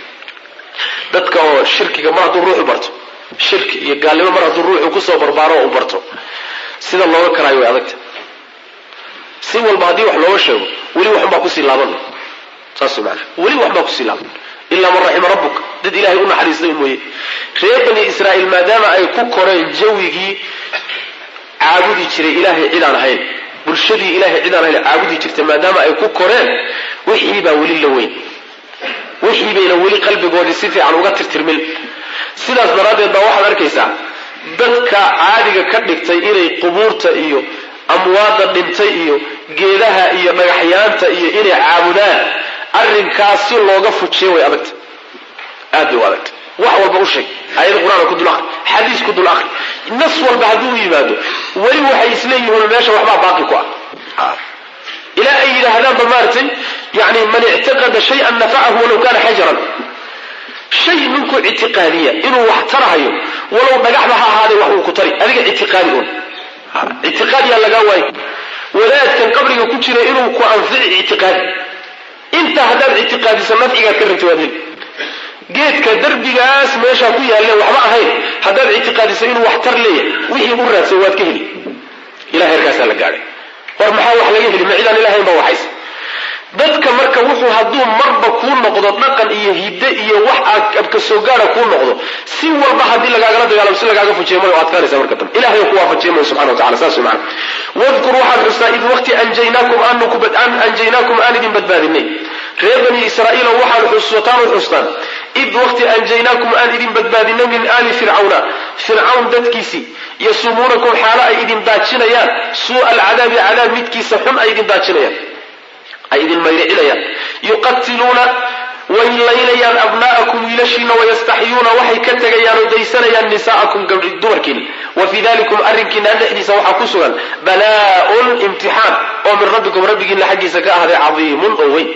dadka oo shirkiga mar hadduu ruuxu barto shirki iyo gaalnimo mar hadduu ruuxu kusoo barbaaro oo u barto sida looga karaayo way adagta si walba haddii wax looga sheego weli waxunbaa kusii laaban saas mana weli waxbaa kusii laaban ilaa man raxima rabbuka dad ilahay u naxariistay mooye reer bani israa'iil maadaama ay ku koreen jawigii caabudi jiray ilaahay cid aan ahayn bulshadii ilahay cid aan ahayn caabudi jirtay maadaama ay ku koreen wixii baa weli la weyn wixii bayna weli qalbigoodii si fiican uga tirtirmin sidaas daraaddeed baa waxaad arkaysaa dadka caadiga ka dhigtay inay qubuurta iyo amwaadda dhintay iyo geedaha iyo dhagaxyaanta iyo inay caabudaan arrinkaas si looga fujiyo way adagta aad bay u adagta wax walba u sheeg ayada qur-aanka ku dul ahri xadiis ku dul ahri nas walba hadduu yimaado weli waxay isleeyihiin meesha waxbaa baaqi ku ah ilaa ay yidhaahdaanba maaragtay yani man ictaqada shayan nafacahu walow kana xajaran shay ninkuu ictiqaadiya inuu wax tarahayo walow dhagaxba ha ahaadee wax uu ku tari adiga ictiqaadi un ictiqaadiyaa lagaa waayo wadaadkan qabriga ku jira inuu ku anfici ictiqaadi intaa haddaad ictiqaadiso nafcigaad ka rabta waad heli geedka darbigaas meeshaa ku yaalle waxba ahayn haddaad ictiqaadiso inuu wax tar leeyahay wixii u raadsan waad ka heli ila heerkaasaa la gaadhay war maxaa wax laga heli ma cidaan ilahayn ba waxays dadka marka wuxuu hadduu marba kuu noqdo dhaqan iyo hidde iyo wax aad abka soo gaara kuu noqdo si walba haddii lagaagala dagaalamo si lagaaga fujiya mara adkaanaysa marka dambe ilahay ku waafajiya mayo subxana wa tacala saas wey macana wadkur waxaad xustaa id waqti anjaynaakum aanu ku an anjaynaakum aan idin badbaadinay reer bani israa'iilo waxaad xusataan u xustaan id waqti anjaynaakum aan idin badbaadinay min aali fircawna fircawn dadkiisii yasumuunakum xaalo ay idin daajinayaan suu'a alcadaabi cadaab midkiisa xun ay idin daajinayaan ay idin mayricinayaan yuqatiluuna way laynayaan abna'akum wiilashiina wayastaxyuuna waxay ka tegayaan oo daysanayaan nisa'akum dumarkiina wa fii dalikum arrinkiinaan dhexdiisa waxaa ku sugan balaa-un imtixaan oo min rabbikum rabbigiina xaggiisa ka ahday cadiimun oo weyn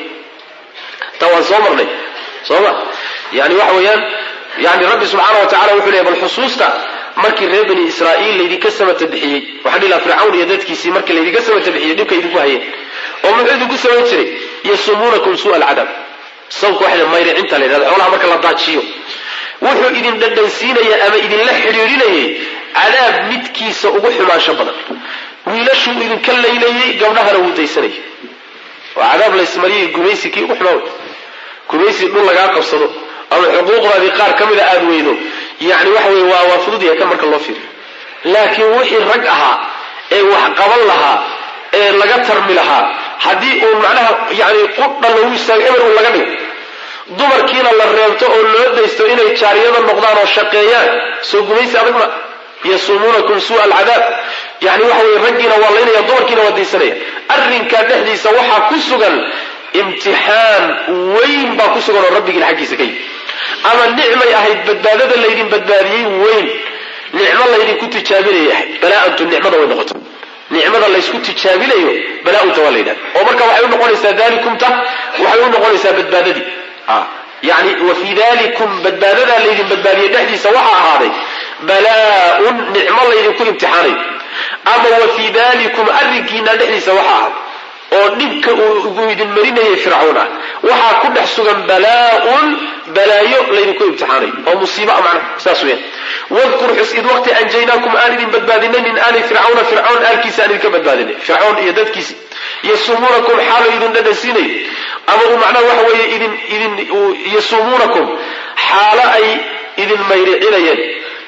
taa waan soo marnay soo ma yani waxa weeyaan yani rabbi subxaana wa tacala wuxuu leeyay bal xusuusta markii reer bani israa'iil laydinka samata bixiyey waxaa dhihi laha fircawn iyo dadkiisii markii laydinka samata bixiyey dhibka idinku hayeen oo muxuu idinku samayn jiray yasumuunakum suu'a alcadaab sawka waxa mayricinta la yidhahda xoolaha marka la daajiyo wuxuu idin dhadhansiinaya ama idinla xidhiidhinayay cadaab midkiisa ugu xumaansho badan wiilashuu idinka laynayey gabdhahana wuu daysanayay waa cadaab laysmariyay gumaysi kii ugu xumaa wey gumaysi dhul lagaa qabsado ama xuquuqdaadii qaar ka mida aada weydo yani waxa wey waa waa fudud yahay kan marka loo fiiriyo laakiin wixii rag ahaa ee wax qaban lahaa ee laga tarmi lahaa haddii uu macnaha yani qudha lagu istaago eber uu laga dhigo dumarkiina la reebto oo loo daysto inay jaariyada noqdaan oo shaqeeyaan soo gumaysi adag ma yasumuunakum suu'a alcadaab yani waxa weye raggiina waa laynaya dumarkiina waa daysanaya arrinkaa dhexdiisa waxaa ku sugan imtixaan weyn baa ku sugan oo rabbigiin xaggiisa ka yimi ama nicmay ahayd badbaadada laydin badbaadiyey weyn nicmo laydinku tijaabinayay ahayd balaa-antu nicmada way noqoto nicmada laysku tijaabinayo balaa-unta waa la yidhahda oo marka waxay u noqonaysaa dalikumta waxay u noqonaysaa badbaadadii yani wa fii dalikum badbaadadaa laydin badbaadiyey dhexdiisa waxaa ahaaday balaa-un nicmo laydinku imtixaanayo ama wa fii dalikum arrinkiina dhexdiisa waxaa ahaaday oo dhibka uu idin marinayay fircawn ah waxaa ku dhex sugan balaa-un balaayo laydinku imtixaanayo oo musiibo a macnaha saas weyan wadkur xus id waqti anjaynaakum aan idin badbaadinay min aali fircawna fircawn aalkiisa aan idinka badbaadinay fircawn iyo dadkiisi yasumuunakum xaalo idin dhadhansiinayo ama uu macnaha waxa weeye idin idin yasumuunakum xaalo ay idin mayricinayeen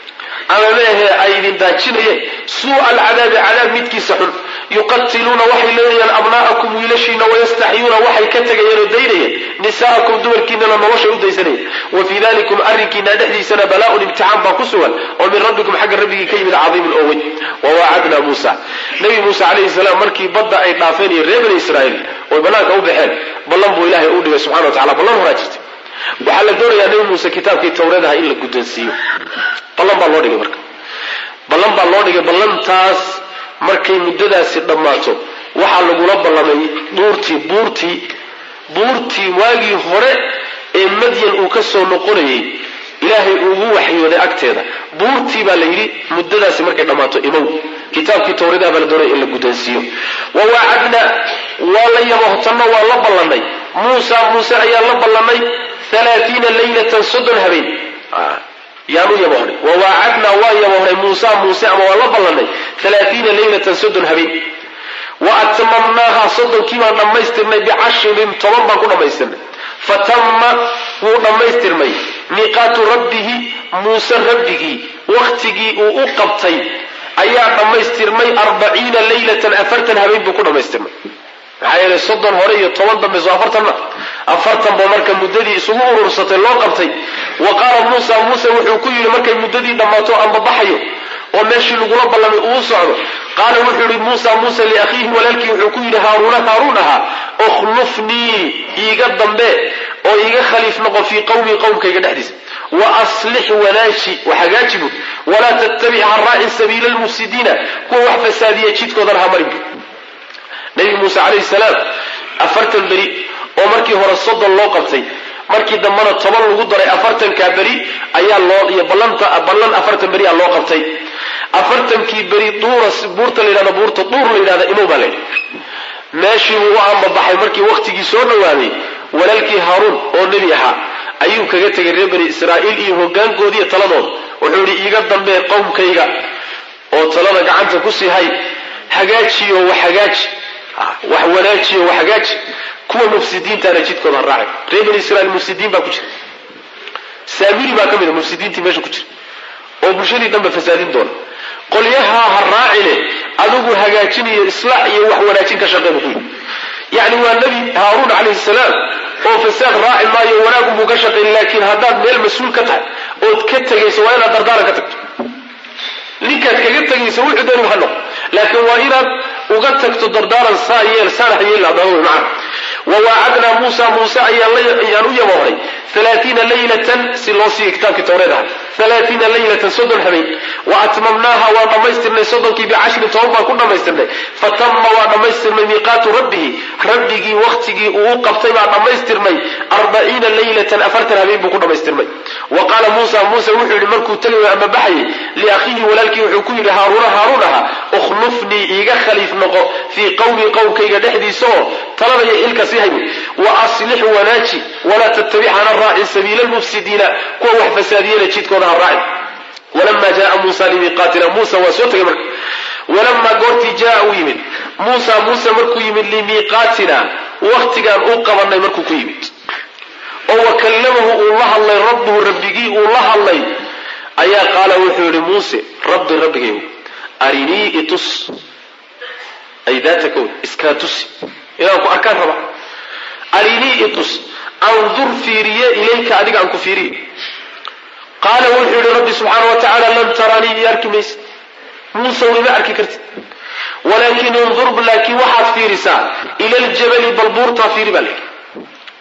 ama meehe ay idin daajinayeen suu'a alcadaabi cadaab midkiisa xun yuqatiluuna waxay leelayaan abnaa'akum wiilashiina wayastaxyuuna waxay ka tegayeen oo daynayeen nisaa'akum dumarkiinana noloshay u daysanayeen wa fii dalikum arrinkiina dhexdiisana balaa-un imtixaan baa ku sugan oo min rabbikum xagga rabbigii ka yimid cadiimun oo weyn wawaacadnaa muusa nabi muuse calayhi salaam markii badda ay dhaafeen iyo reer bani israa'iil oy bannaanka u baxeen ballan buu ilaahay u dhigay subxana wa tacala ballan horaa jirtay waxaa la doonayaa nabi muuse kitaabkii tawreedaha in la guddoonsiiyo ballan baa loo dhigay marka ballan baa loo dhigay ballantaas markay muddadaasi dhammaato waxaa lagula ballamay buurtii buurtii buurtii waagii hore ee madyan uu ka soo noqonayay ilaahay ugu waxyooday agteeda buurtii baa la yidhi muddadaasi markay dhammaato imow kitaabkii tawreedaha baa la doonaya in la guddoonsiiyo wa waacadna waa la yabohtanno waa la ballanay muusa muuse ayaa la ballanay alaaiina laylatan soddon habeen yaan u yabohnay wawaacadnaa waa yabohnay muusa muuse ama waa la ballanay alaaiina laylatan soddon habeen wa atmamnaaha soddonkii baan dhammaystirnay bicashrin toban baan ku dhammaystirnay fatama wuu dhammaystirmay miiqaatu rabbihi muuse rabbigii wakhtigii uu u qabtay ayaa dhammaystirmay arbaciina laylatan afartan habeen buu ku dhammaystirmay maxaa yeelay soddon hore iyo toban dambe soo afartan ma afartan ba marka muddadii isugu urursatay loo qabtay wa qaala muusa muuse wuxuu ku yidhi markay muddadii dhammaato anbabaxayo oo meeshii lagula ballamay uu socdo qaala wuxuu yihi muusa muuse liakhiihi walaalkii wuxuu ku yidhi haaruuna haaruun ahaa ukhlufnii iiga dambe oo iiga khaliif noqo fii qawmii qowmkayga dhexdiisa wa aslix wanaaji hagaaji bud walaa tattabic ha raacin sabiila lmufsidiina kuwa wax fasaadiya jidkoodana ha marin bud nabi muuse calayhi salaam afartan beri oo markii hore soddon loo qabtay markii dambena toban lagu daray afartankaa beri ayaa loo iyo ballanta ballan afartan beri a loo qabtay afartankii beri duura buurta la yidhahdo buurta duur la yidhahda imow baa layidhi meeshii buu u ambabaxay markii wakhtigii soo dhowaaday walaalkii haaruun oo nebi ahaa ayuu kaga tegay reer bani israa'iil iyo hoggaankoodiiyo taladooda wuxuu yidhi iiga dambee qowmkayga oo talada gacanta ku sii hay hagaajiyo wax hagaaji wax wanaajiyo wax hagaaji kuwa mufsidiintaana jidkooda ha raacay reer bani israiil mufsidiin baa ku jira saamiri baa ka mid a mufsidiintii meesha ku jira oo bulshadii dhanba fasaadin doona qolyahaa ha raacine adigu hagaajinayo islaax iyo wax wanaajin ka shaqeeba ku yidhi yacni waa nebi haaruun calayhi salaam oo fasaad raaci maayo wanaagunbuu ka shaqayn laakiin haddaad meel mas-uul ka tahay ood ka tegayso waa inaad dardaaran ka tagto ninkaad kaga tegayso wuxuu dooni ha noqo laakiin waa inaad uga tagto dardaaran saa yeel saanax yeel adaawo macna wawaacadnaa muusa muuse ayaan u yabohnay alaaiina laylatan si loo siiya kitaabkii tawreed aha alaaiina laylatan soddon habeen wa atmamnaaha waan dhammaystirnay soddonkii bicashrin toban baan ku dhammaystirnay fatama waa dhammaystirmay miiqaatu rabbihi rabbigii wakhtigii uu u qabtay baa dhammaystirmay arbaciina laylatan afartan habeen buu ku dhammaystirmay wa qaala muusa muuse wuxuu yidhi markuu tegayo ama baxayay liakhiihi walaalkii wuxuu ku yidhi haaruuna haaruun aha ukhlufnii iiga khaliif noqo fii qowmi qowmkayga dhexdiisa oo talada iyo ilka sii hay wa aslix wanaaji walaa tattabic hana raacin sabiila lmufsidiina kuwa wax fasaadiyana jidkooda ha raacin walama jaaa muusa limiiqaatina muusa waa soo tegay marka walamaa goortii jaa uu yimid muusa muuse markuu yimid limiiqaatina wakhtigaan u qabanay markuu ku yimid oo wa kallamahu uu la hadlay rabbuhu rabbigii uu la hadlay ayaa qaala wuxuu yihi muuse rabbi rabbigayow arinii itus ay daata kown iskaa tusi inaan ku arkaan raba arinii itus andur fiiriye ilayka adiga aan ku fiiriye qaala wuxuu yihi rabbi subxaana wa tacaala lan taraanii i arki maysid muusaw ima arki kartid walaakin indur laakiin waxaad fiirisaa ila ljabali bal buurtaa fiiri baa layidhi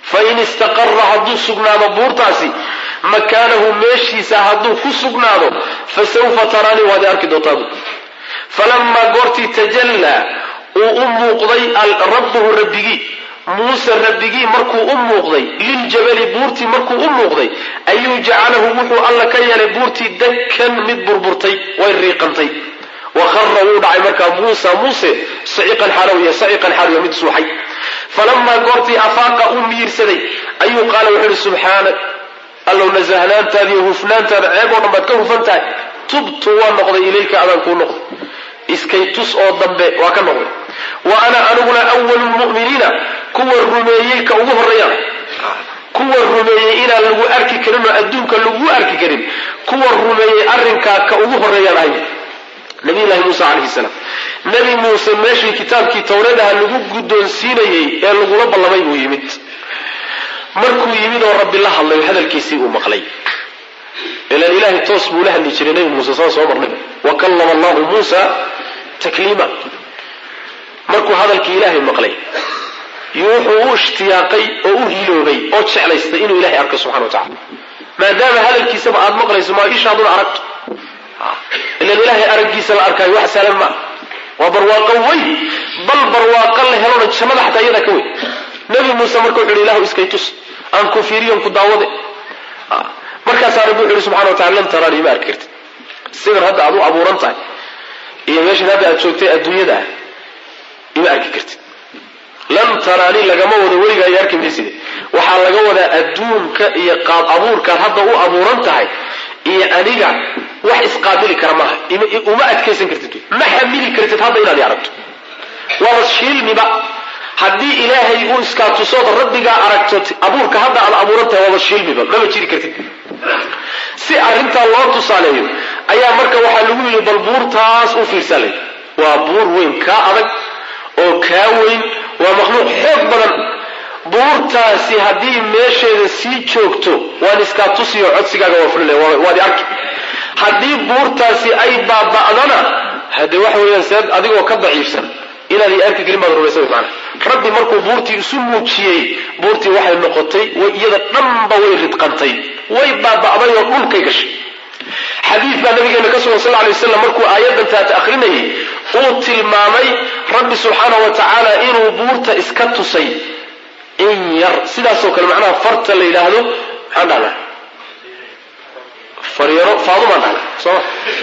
fain istaqara hadduu sugnaado buurtaasi makaanahu meeshiisa hadduu ku sugnaado fasawfa taraanii waad arki doontaa bu falamaa goortii tajallaa uu u muuqday rabbuhu rabbigii muuse rabbigii markuu u muuqday liljabali buurtii markuu u muuqday ayuu jacalahu wuxuu alla ka yeelay buurtii dakkan mid burburtay way riiqantay wa khara wuu dhacay markaa muusa muuse saciqan xaalowiya saciqan xaalowiya mid suuxay falamaa goortii afaaqa uu miirsaday ayuu qaala wuxuu ihi subxaanak allow nasahnaantaada iyo hufnaantaada ceeb oo dhan baad ka hufan tahay tubtu waa noqday ilayka adaan kuu noqday iskay tus oo dambe waa ka noqday wa ana aniguna awalu lmu'miniina kuwa rumeeyey ka ugu horreeyaan kuwa rumeeyey inaan lagu arki karin oo adduunka lagu arki karin kuwa rumeeyey arrinkaa ka ugu horreeyaan ahay nabiyullahi muuse calayhi salaam nebi muuse meeshii kitaabkii towradaha lagu guddoonsiinayey ee lagula ballamay buu yimid markuu yimid oo rabbi la hadlay hadalkiisii uu maqlay ilan ilaahay toos buu la hadli jiray nebi muuse saan soo marnay wa kallama allahu muusa takliima markuu hadalkii ilaahay maqlay wuxuu u ishtiyaaqay oo u hiloobay oo jeclaystay inuu ilahay arko subxana wa tacala maadaama hadalkiisaba aad maqlayso maa ishaaduna aragto ilan ilaahay araggiisa la arkaayo wax saalan maa waa barwaaqo weyn bal barwaaqo la helona jannada xataa iyadaa ka weyn nebi muuse marka wuxu yhi ilahu iskay tus aan ku fiiriyon ku daawade markaasaa rabbi wuxu yhi subxana wa tacala lan taraanii ma arki kartid sidan hadda aad u abuuran tahay iyo meeshan hadda aad joogtay adduunyada ah ima arki kartid lan taraanii lagama wado weligaa iyo arki mayside waxaa laga wadaa adduunka iyo qaab abuurkaad hadda u abuuran tahay iyo aniga wax isqaabili kara maaha uma adkaysan kartid ma xamili kartid hadda inaad i aragto waaba shiilmiba haddii ilaahay uu iskaa tusood rabbigaa aragto abuurka hadda aad abuuran tahay waaba shiilmiba mama jiri kartid si arrintaa loo tusaaleeyo ayaa marka waxaa lagu yidhi bal buurtaas u fiirsalay waa buur weyn kaa adag oo kaa weyn waa makhluuq xoog badan buurtaasi haddii meesheeda sii joogto waan iskaa tusiyo codsigaaga waa fulile waad arki haddii buurtaasi ay baaba'dana hade waxa weeyaan see adigoo ka daciifsan inaad i arki gelin baad rumaysa wy maana rabbi markuu buurtii isu muujiyey buurtii waxay noqotay iyada dhanba way ridqantay way baaba'day oo dhulkay gashay xadiid baa nabigeena ka sugan sal ly waslam markuu aayaddan taata akhrinayay uu tilmaamay rabbi subxaana wa tacaala inuu buurta iska tusay in yar sidaasoo kale macnaha farta la yidhaahdo maxaan dhahnaa faryaro faadumaan dhahna sooma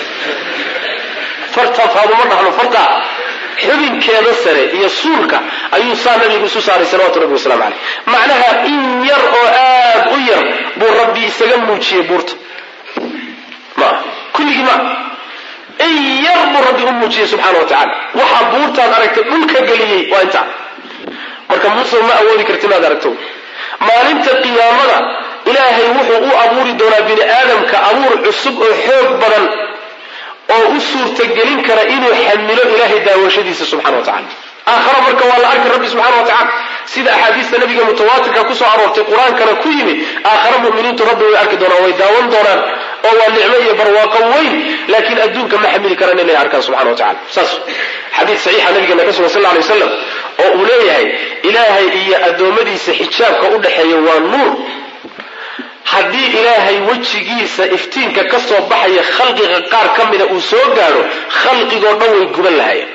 farta faaduma dhahno farta xubinkeeda sare iyo suulka ayuu saa nabigu isu saaray salawatu rabbi waslamu caleyh macnaha in yar oo aad u yar buu rabbi isaga muujiyey buurta ma kulligii ma in yar buu rabbi u muujiyey subxaana wa tacala waxaa buurtaad aragtay dhulka geliyey waa intaa marka muuse ma awoodi karti inaad aragto maalinta qiyaamada ilaahay wuxuu u abuuri doonaa bini aadamka abuur cusub oo xoog badan oo u suurtagelin kara inuu xamilo ilaahay daawashadiisa subxana wa tacala aakhara marka waa la arki rabbi subxana wa tacala sida axaadiista nabiga mutawaatirka kusoo aroortay qur-aankana ku yimid aakhara muminiintu rabbi way arki doonaan way daawan doonaan oo waa nicmo iyo barwaaqo weyn laakiin adduunka ma xamili karaan inay arkaan subxana wa tacala saas xadiid saxiixa nabigeena ka sugan sal lla alay wasalam oo uu leeyahay ilaahay iyo addoommadiisa xijaabka u dhexeeya waa nuur haddii ilaahay wejigiisa iftiinka ka soo baxaya khalqiga qaar ka mida uu soo gaadho khalqigoo dhan way guban lahayeen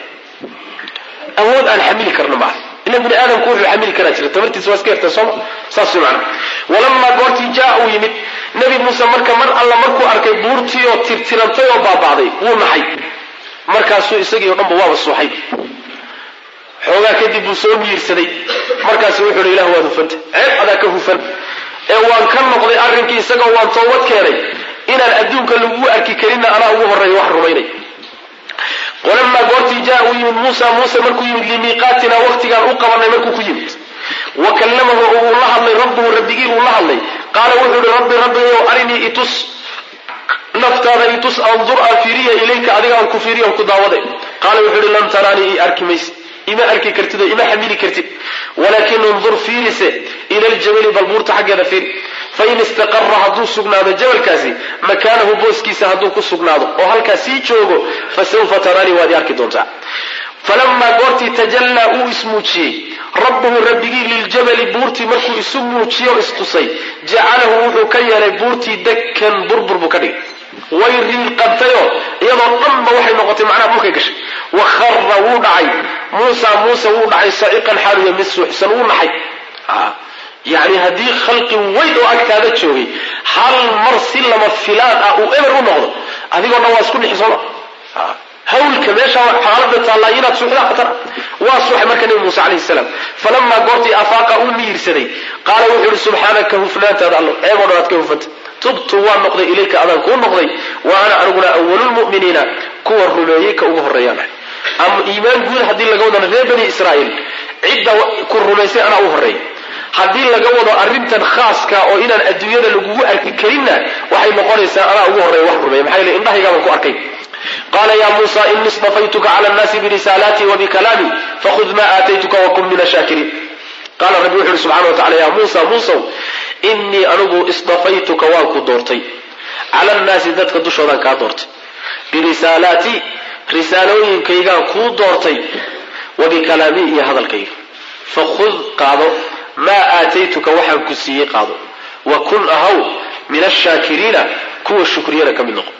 awood aan xamili karno maaha ila bini aadamku wuxuu xamili karaa jira tabartiisa waa iska yartay sooma saas way macana walamaa goortii jaa uu yimid nebi muuse marka mar alla markuu arkay buurtii oo tirtirantay oo baaba'day wuu naxay markaasuu isagii o dhanba waaba suuxay xoogaa kadib buu soo miirsaday markaasu wuxuu hi ilah waad hufanta ceeb adaa ka hufan ee waan ka noqday arrinkii isagoo waan toobad keenay inaan adduunka lagu arki karinna anaa ugu horreeya wax rumaynay walamaa goortii jaa uu yimid muusa muuse markuu yimid limiiqaatina waqtigaan u qabanay markuu ku yimid wa kallamahu uu la hadlay rabbuhu rabbigii uu la hadlay qaala wuxuu ihi rabbi rabbigow arinii itus naftaada itus andur aan fiiriya ilayka adiga aan ku fiiriya aan ku daawade qaala wuxuu ihi lan taraanii i arki mayse ima arki kartid oo ima xamili kartid walaakin undur fiirise ila ljabali bal buurta xaggeeda fiir fain istaqara hadduu sugnaado jabalkaasi makaanahu booskiisa hadduu ku sugnaado oo halkaa sii joogo fasawfa taraanii waad i arki doontaa falamaa goortii tajallaa uu ismuujiyey rabbuhu rabbigii liljabali buurtii markuu isu muujiyo o istusay jacalahu wuxuu ka yeelay buurtii dakkan burbur buu ka dhigay way riiqantayoo iyadoo dhanba waxay noqotay macnaha dhulkay gashay wa khara wuu dhacay muusa muuse wuu dhacay saciqan xaaliya mid suuxsan wuu naxay yacni haddii khalqi weyn oo agtaada joogay hal mar si lama filaan ah uu eber u noqdo adigoo dhan waa isku dhixi sooma hawlka meesha xaalada taallaa inaad suuxdaa khatar waa suuxay marka nebi muuse calayhi salaam falamaa goortii afaaqa uu miyirsaday qaala wuxuu yihi subxaanaka hufnaantaada allo ceeboo dhan aad ka hufanta tubtu waan noqday ilayka adaan kuu noqday wa ana aniguna awalulmu'miniina kuwa rumeeyey ka ugu horreeyaan ama iimaan guud haddii laga wadana reer bani israa'iil cidda ku rumaysay anaa u horreeya haddii laga wado arrintan khaaska oo inaan adduunyada lagugu arki karinna waxay noqonaysaa anaa ugu horreeya wax rumeeya maxaa yeele indhahaygaabaan ku arkay qaala ya muusa ini istafaytuka cala annaasi birisaalaatii wa bikalaamii fakhud ma aataytuka wakun min ashaakiriin qaala rabbi wuxu uhi subxana wa tacala ya muusa muusow innii anigu istafaytuka waan ku doortay cala annaasi dadka dushoodaan kaa doortay birisaalaatii risaalooyinkaygaan kuu doortay wa bikalaamii iyo hadalkayga fakhud qaado maa aataytuka waxaan ku siiyey qaado wa kun ahaw min ashaakiriina kuwa shukriyana ka mid noqo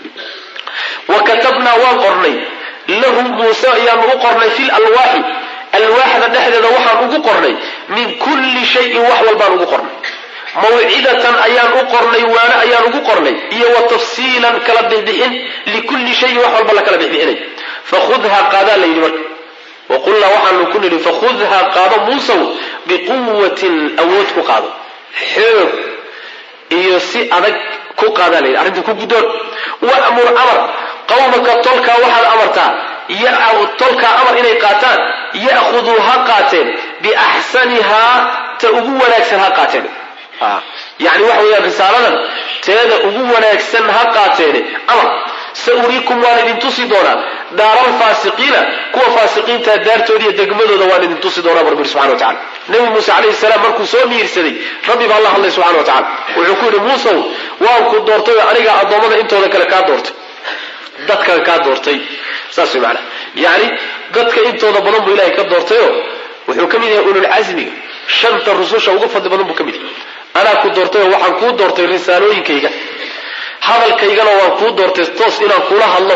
wa katabnaa waan qornay lahu muuse ayaanu u qornay fi lalwaaxi alwaaxda dhexdeeda waxaan ugu qornay min kulli shayin wax walbaan ugu qornay mawcidatan ayaan u qornay waane ayaan ugu qornay iyo wa tafsiilan kala bixbixin likulli shayin wax walba la kala bixbixinay fakhudhaa qaadaa la yidhi marka waqulnaa waxaanu ku nidhi fakhudhaa qaado muusow biquwatin awood ku qaado xoog iyo si adag ku qaadaa la yidhi arrinta ku guddoon wa'mur amar qawmaka tolkaa waxaad amartaa tolkaa amar inay qaataan ya'khuduu ha qaateen biaxsanihaa ta ugu wanaagsan ha qaateen yani waxa weeyaan risaaladan teeda ugu wanaagsan ha qaateene amar sa uriikum waan idin tusi doonaa daaralfaasiqiina kuwa faasiqiinta daartooda iyo degmadooda waan idin tusi doonaa barbir subxana wa tacala nebi muuse calayhi salaam markuu soo miirsaday rabbi baa la hadlay subxana wa tacala wuxuu ku yidhi muusow waan ku doortay oo anigaa addoommada intooda kale kaa doortay dadkan kaa doortay saas way macana yacni dadka intooda badan buu ilahay ka doortayoo wuxuu ka mid yahay ululcasmiga shanta rususha ugu fadli badan buu ka mid yahay anaa ku doortayoo waxaan kuu doortay risaalooyinkayga hadalkaygana waan kuu doortay toos inaan kula hadlo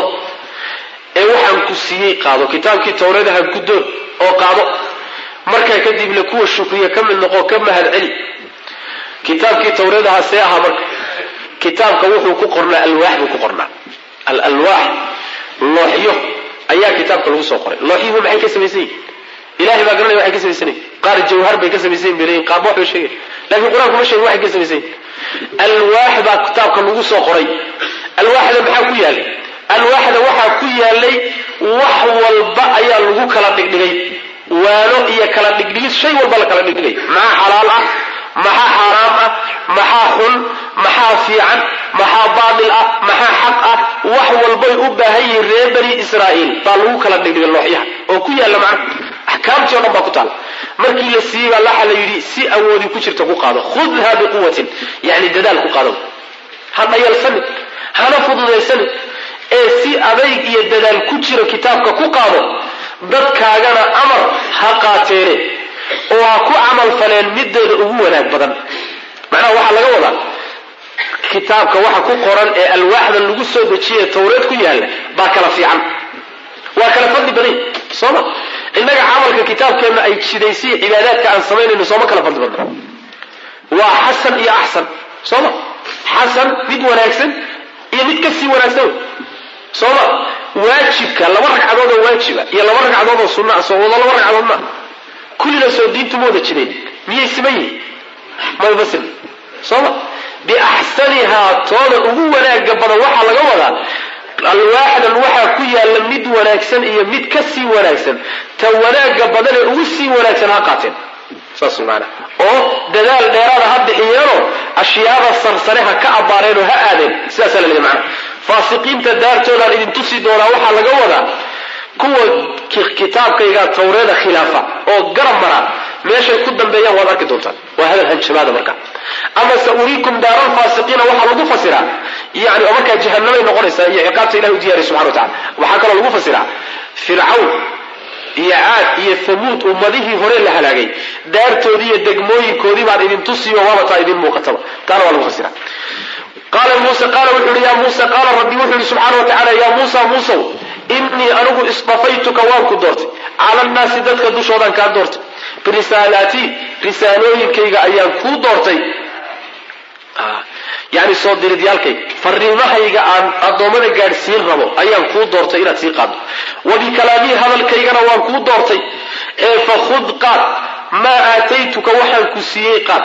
ee waxaan ku siiyey qaado kitaabkii tawreedaha guddoon oo qaado markaa kadibna kuwa shukriya ka mid noqo ka mahad celi kitaabkii tawreedaha see ahaa marka kitaabka wuxuu ku qornaa alwaax buu ku qornaa alalwaax looxyo ayaa kitaabka lagu soo qoray looxyuhu maxay ka samaysan yihin ilahay baa garanaya waxay ka samaysan yihin qaar jawhar bay ka samaysan yihin bay leeyihin qaarba waxbay sheegay lakin qur-aanku ma sheegin waxay ka samaysan yihin alwaax baa kitaabka lagu soo qoray alwaaxda maxaa ku yaalay alwaaxda waxaa ku yaalay wax walba ayaa lagu kala dhigdhigay waano iyo kala dhigdhigis shay walba la kala dhigdhigay maxaa xalaal ah maxaa xaaraam ah maxaa xun maxaa fiican maxaa baatil ah maxaa xaq ah wax walbay u baahan yihiin reer bani israa'iil baa lagu kala dhigdhigay looxyaha oo ku yaalla macna axkaamtii o dhan baa ku taala markii la siiyey baa laxa la yidhi si awoodi ku jirta ku qaado khudha biquwatin yani dadaal ku qaado ha dhayalsanin hana fududaysanin ee si adayg iyo dadaal ku jira kitaabka ku qaado dadkaagana amar ha qaateene oo ha ku camal faleen mideeda ugu wanaag badan macnaha waxaa laga wadaa kitaabka waxa ku qoran ee alwaaxdan lagu soo dejiye tawreed ku yaalla baa kala fiican waa kala fadli badan sooma innaga camalka kitaabkeenna ay jidaysiy cibaadaadka aan samaynayno sooma kala fadli badna waa xasan iyo axsan sooma xasan mid wanaagsan iyo mid kasii wanaagsan sooma waajibka laba ragcadood oo waajiba iyo laba ragcadood oo sunna soo wado laba ragcadood ma kullina soo diintu ma wada jireen miyay siman yihin maba siman sooma biaxsanihaa tooda ugu wanaaga badan waxaa laga wadaa alwaaxdan waxaa ku yaalla mid wanaagsan iyo mid ka sii wanaagsan ta wanaaga badan ee ugu sii wanaagsan ha qaateen saas maana oo dadaal dheeraada ha bixiyeenoo ashyaada sarsare ha ka abbaareen oo ha aadeen sidaasaa la leeyahy macana faasiqiinta daartoodaan idin tusi doonaa waxaa laga wadaa kuwa kitaabkayga tawreeda khilaafa oo garab mara meeshay ku dambeeyaan waad arki doontaan waa hadal hanjabaada marka ama sa uriikum daaral faasiqiina waxaa lagu fasiraa yani oo markaa jahanamay noqonaysaa iyo ciqaabta ilahi u diyariy subxana wa tacala waxaa kaloo lagu fasiraa fircawn iyo caad iyo hamuud ummadihii hore la halaagay daartoodii iyo degmooyinkoodii baan idin tusiyo waaba taa idin muuqataba taana waa lagu fasira qaala muuse qaala wuxuu yihi ya muuse qaala rabbi wuxuu yihi subxaana wa tacala ya muusa muusow innii anigu isdafaytuka waan ku doortay cala annaasi dadka dushoodaan kaa doortay birisaalaatii risaalooyinkayga ayaan kuu doortay yani soo diridyaalkayga fariimahayga aan addoommada gaadhsiin rabo ayaan kuu doortay inaad sii qaaddo wa bikalaamii hadalkaygana waan kuu doortay ee fakhud qaad maa aataytuka waxaan ku siiyey qaad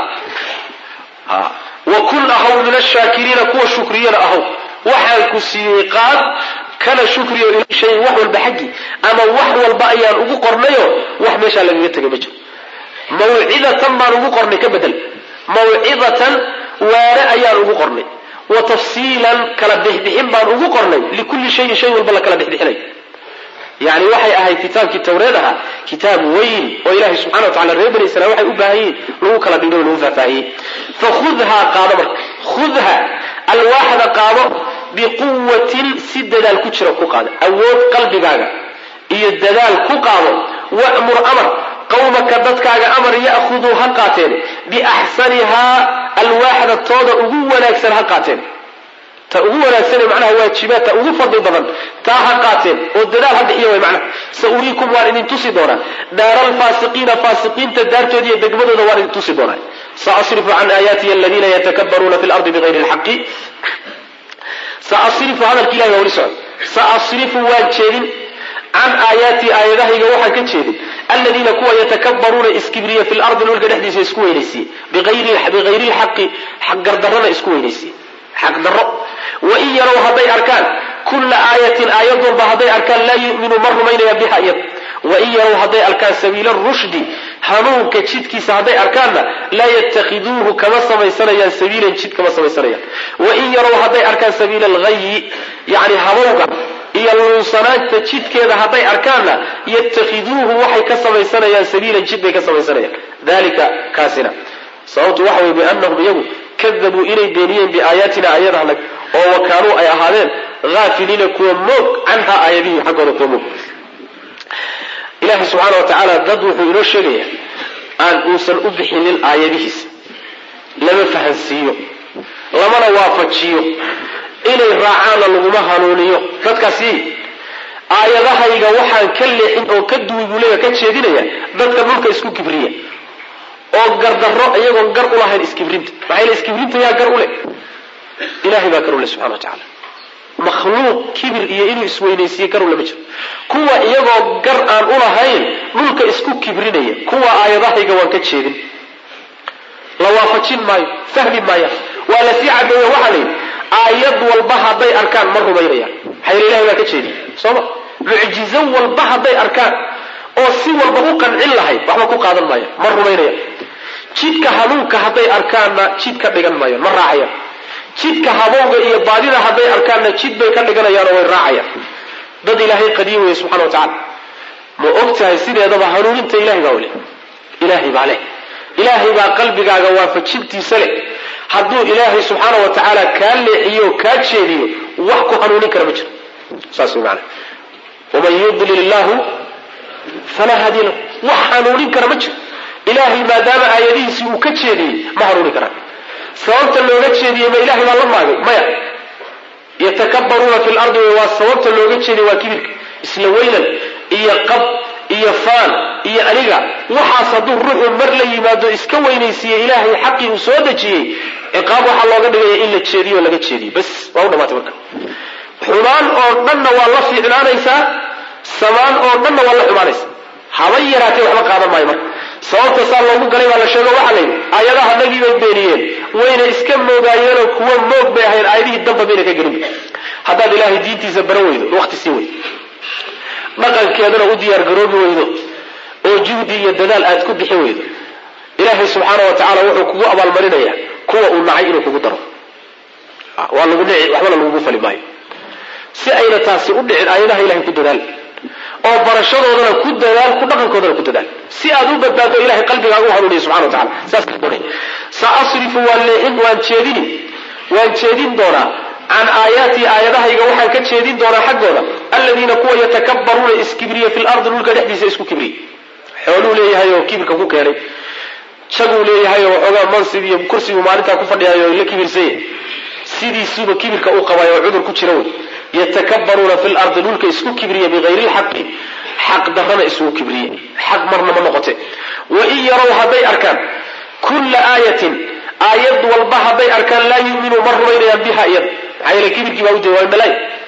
wa kun ahaw min ashaakiriina kuwa shukriyana ahaw waxaan ku siiyey qaad kana shukriyo ila shayin wax walba xaggii ama wax walba ayaan ugu qornayo wax meeshaa lagaga tegay ma jiro mawcidatan baan ugu qornay ka bedel mawcidatan waare ayaan ugu qornay wa tafsiilan kala bixbixin baan ugu qornay likulli shayin shay walba la kala bixbixinay yani waxay ahayd kitaabkii tawreed ahaa kitaab weyn oo ilahay subxana wa tacala reer bani israil waxay u baahan yihin lagu kala dhigay o lagu faahfaahiyey fakhudhaa qaado marka khudha alwaaxda qaado biquwatin si dadaal ku jira ku qaado awood qalbigaaga iyo dadaal ku qaado wa'mur amar qawmaka dadkaaga amar ya'khuduu ha qaateen biaxsanihaa alwaaxda tooda ugu wanaagsan ha qaateen ta ugu wanaagsane macnaha waajibaadta ugu fadli badan taa ha qaateen oo dadaal ha bixiya way macnaha sa uriikum waan idin tusi doonaa daara alfaasiqiina faasiqiinta daartooda iyo degmadooda waan idin tusi doonaa saasrifu can aayaatiya aladiina yatakabbaruuna fi lardi bigayri lxaqi saasrifu hadalka ilahi waa weli socda saasrifu waan jeedin can aayaatii aayadahayga waxaan ka jeedin aladiina kuwa yatakabbaruuna iskibriya fi lardi dhulka dhexdiisa isku weynaysiye bigayri lxaqi xaqgardarrana isku weynaysiye xaqdarro wain yarow hadday arkaan kulla aayatin aayad walba hadday arkaan laa yuminu ma rumaynaya biha iyad wain yarow hadday arkaan sabiila rushdi hanuunka jidkiisa hadday arkaanna laa yatakhiduuhu kama samaysanayaan sabiilan jid kama samaysanayaan wain yarow hadday arkaan sabiila alghayi yani habowga iyo luunsanaanta jidkeeda hadday arkaanna yatakhiduuhu waxay ka samaysanayaan sabiilan jid bay ka samaysanayaan dalika kaasina sababtu waxa weye biannahum iyagu kadabuu inay beeniyeen biaayaatina aayadahanag oo wa kaanuu ay ahaadeen haafiliina kuwa moog canha aayadihii xaggooda kuwa moog ilaahay subxaana wa tacaala dad wuxuu inoo sheegaya aan uusan u bixinin aayadihiisa lama fahansiiyo lamana waafajiyo inay raacaanna laguma hanuuniyo dadkaasi aayadahayga waxaan ka leexin oo ka duwi buu leeya ka jeedinaya dadka dhulka isku kibriya oo gardarro iyagoon gar u lahayn iskibrinta maxaa yele iskibrinta yaa gar u leh ilahay baa gar u leh subxana wa tacala makhluuq kibir iyo inuu isweynaysiiye gar ule ma jiro kuwa iyagoo gar aan u lahayn dhulka isku kibrinaya kuwa aayadahayga waan ka jeedin la waafajin maayo fahmi maaya waa la sii cadeeya waxaa la yidhi aayad walba hadday arkaan ma rumaynayaan maxaa yele ilahay baa ka jeediy sooma mucjizo walba hadday arkaan oo si walba u qancin lahayd waxba ku qaadan maayaan ma rumaynayaan jidka hanuunka hadday arkaanna jid ka dhigan maayaan ma raacayaan jidka habowga iyo baadida hadday arkaanna jid bay ka dhiganayaan oo way raacayaan dad ilaahay qadiim weeye subxana wa tacala ma og tahay sideedaba hanuuninta ilahay baa leh ilaahay baa leh ilaahay baa qalbigaaga waafajintiisa leh hadduu ilaahay subxaana wa tacaala kaa leexiyo o kaa jeediyo wax ku hanuunin kara ma jiro saas way maanaa waman yudlil illahu falaa haadiya lahu wax hanuunin kara ma jiro ilaahay maadaama aayadihiisii uu ka jeediyey ma hanuuni karaan sababta looga jeediyey ma ilahay baa la maagay maya yatakabbaruuna fi lardi waa sababta looga jeediyey waa kibirka isla weynan iyo qab iyo faan iyo aniga waxaas hadduu ruuxu mar la yimaado iska weynaysiiye ilaahay xaqii uu soo dejiyey ciqaab waxaa looga dhigaya in la jeediyo o laga jeediyo bas waa u dhamaatay marka xumaan oo dhanna waa la fiicnaanaysaa samaan oo dhanna waa la xumaanaysaa haba yaraatee waxba qaadan maayo marka sababta saa loogu galay baa la sheego waxaa layidhi aayadaha nagii bay beeniyeen wayna iska moogaayeenoo kuwa moog bay ahayn aayadihii damba bayna ka gelinba haddaad ilaahay diintiisa baran weydo waqti sii weydo dhaqankeedana u diyaargaroobi weydo oo juhdi iyo dadaal aad ku bixin weydo ilaahay subxaana wa tacaala wuxuu kugu abaalmarinayaa kuwa uu nacay inuu kugu daro waa lagu dhici waxbana lagugu fali maayo si ayna taasi u dhicin aayadaha ilahay ku dadaal oo barashadoodana ku dadaal ku dhaqankoodana ku dadaal si aad u badbaado ilahay qalbigaaga u hanuuniya subxana wa tacala saas sa asrifu waan leexin waan jeedini waan jeedin doonaa can aayaatii aayadahayga waxaan ka jeedin doonaa xaggooda aladiina kuwa yatakabbaruuna iskibriya fi lardi dhulka dhexdiisa isku kibriya xooluu leeyahay oo kibirka ku keenay jaguu leeyahay oo waxoogaa mansib iyo kursigu maalintaa ku fadhiyayo la kibirsanya sidiisuba kibirka u qabay oo cudur ku jira wey yatakabbaruuna fi lardi dhulka isku kibriya bigayri lxaqi xaq darrana isugu kibriye xaq marna ma noqote wain yarow hadday arkaan kulla aayatin aayad walba hadday arkaan laa yuminuu ma rumaynayaan biha iyada maxaa yeele kibirkii baa u jawaabi malay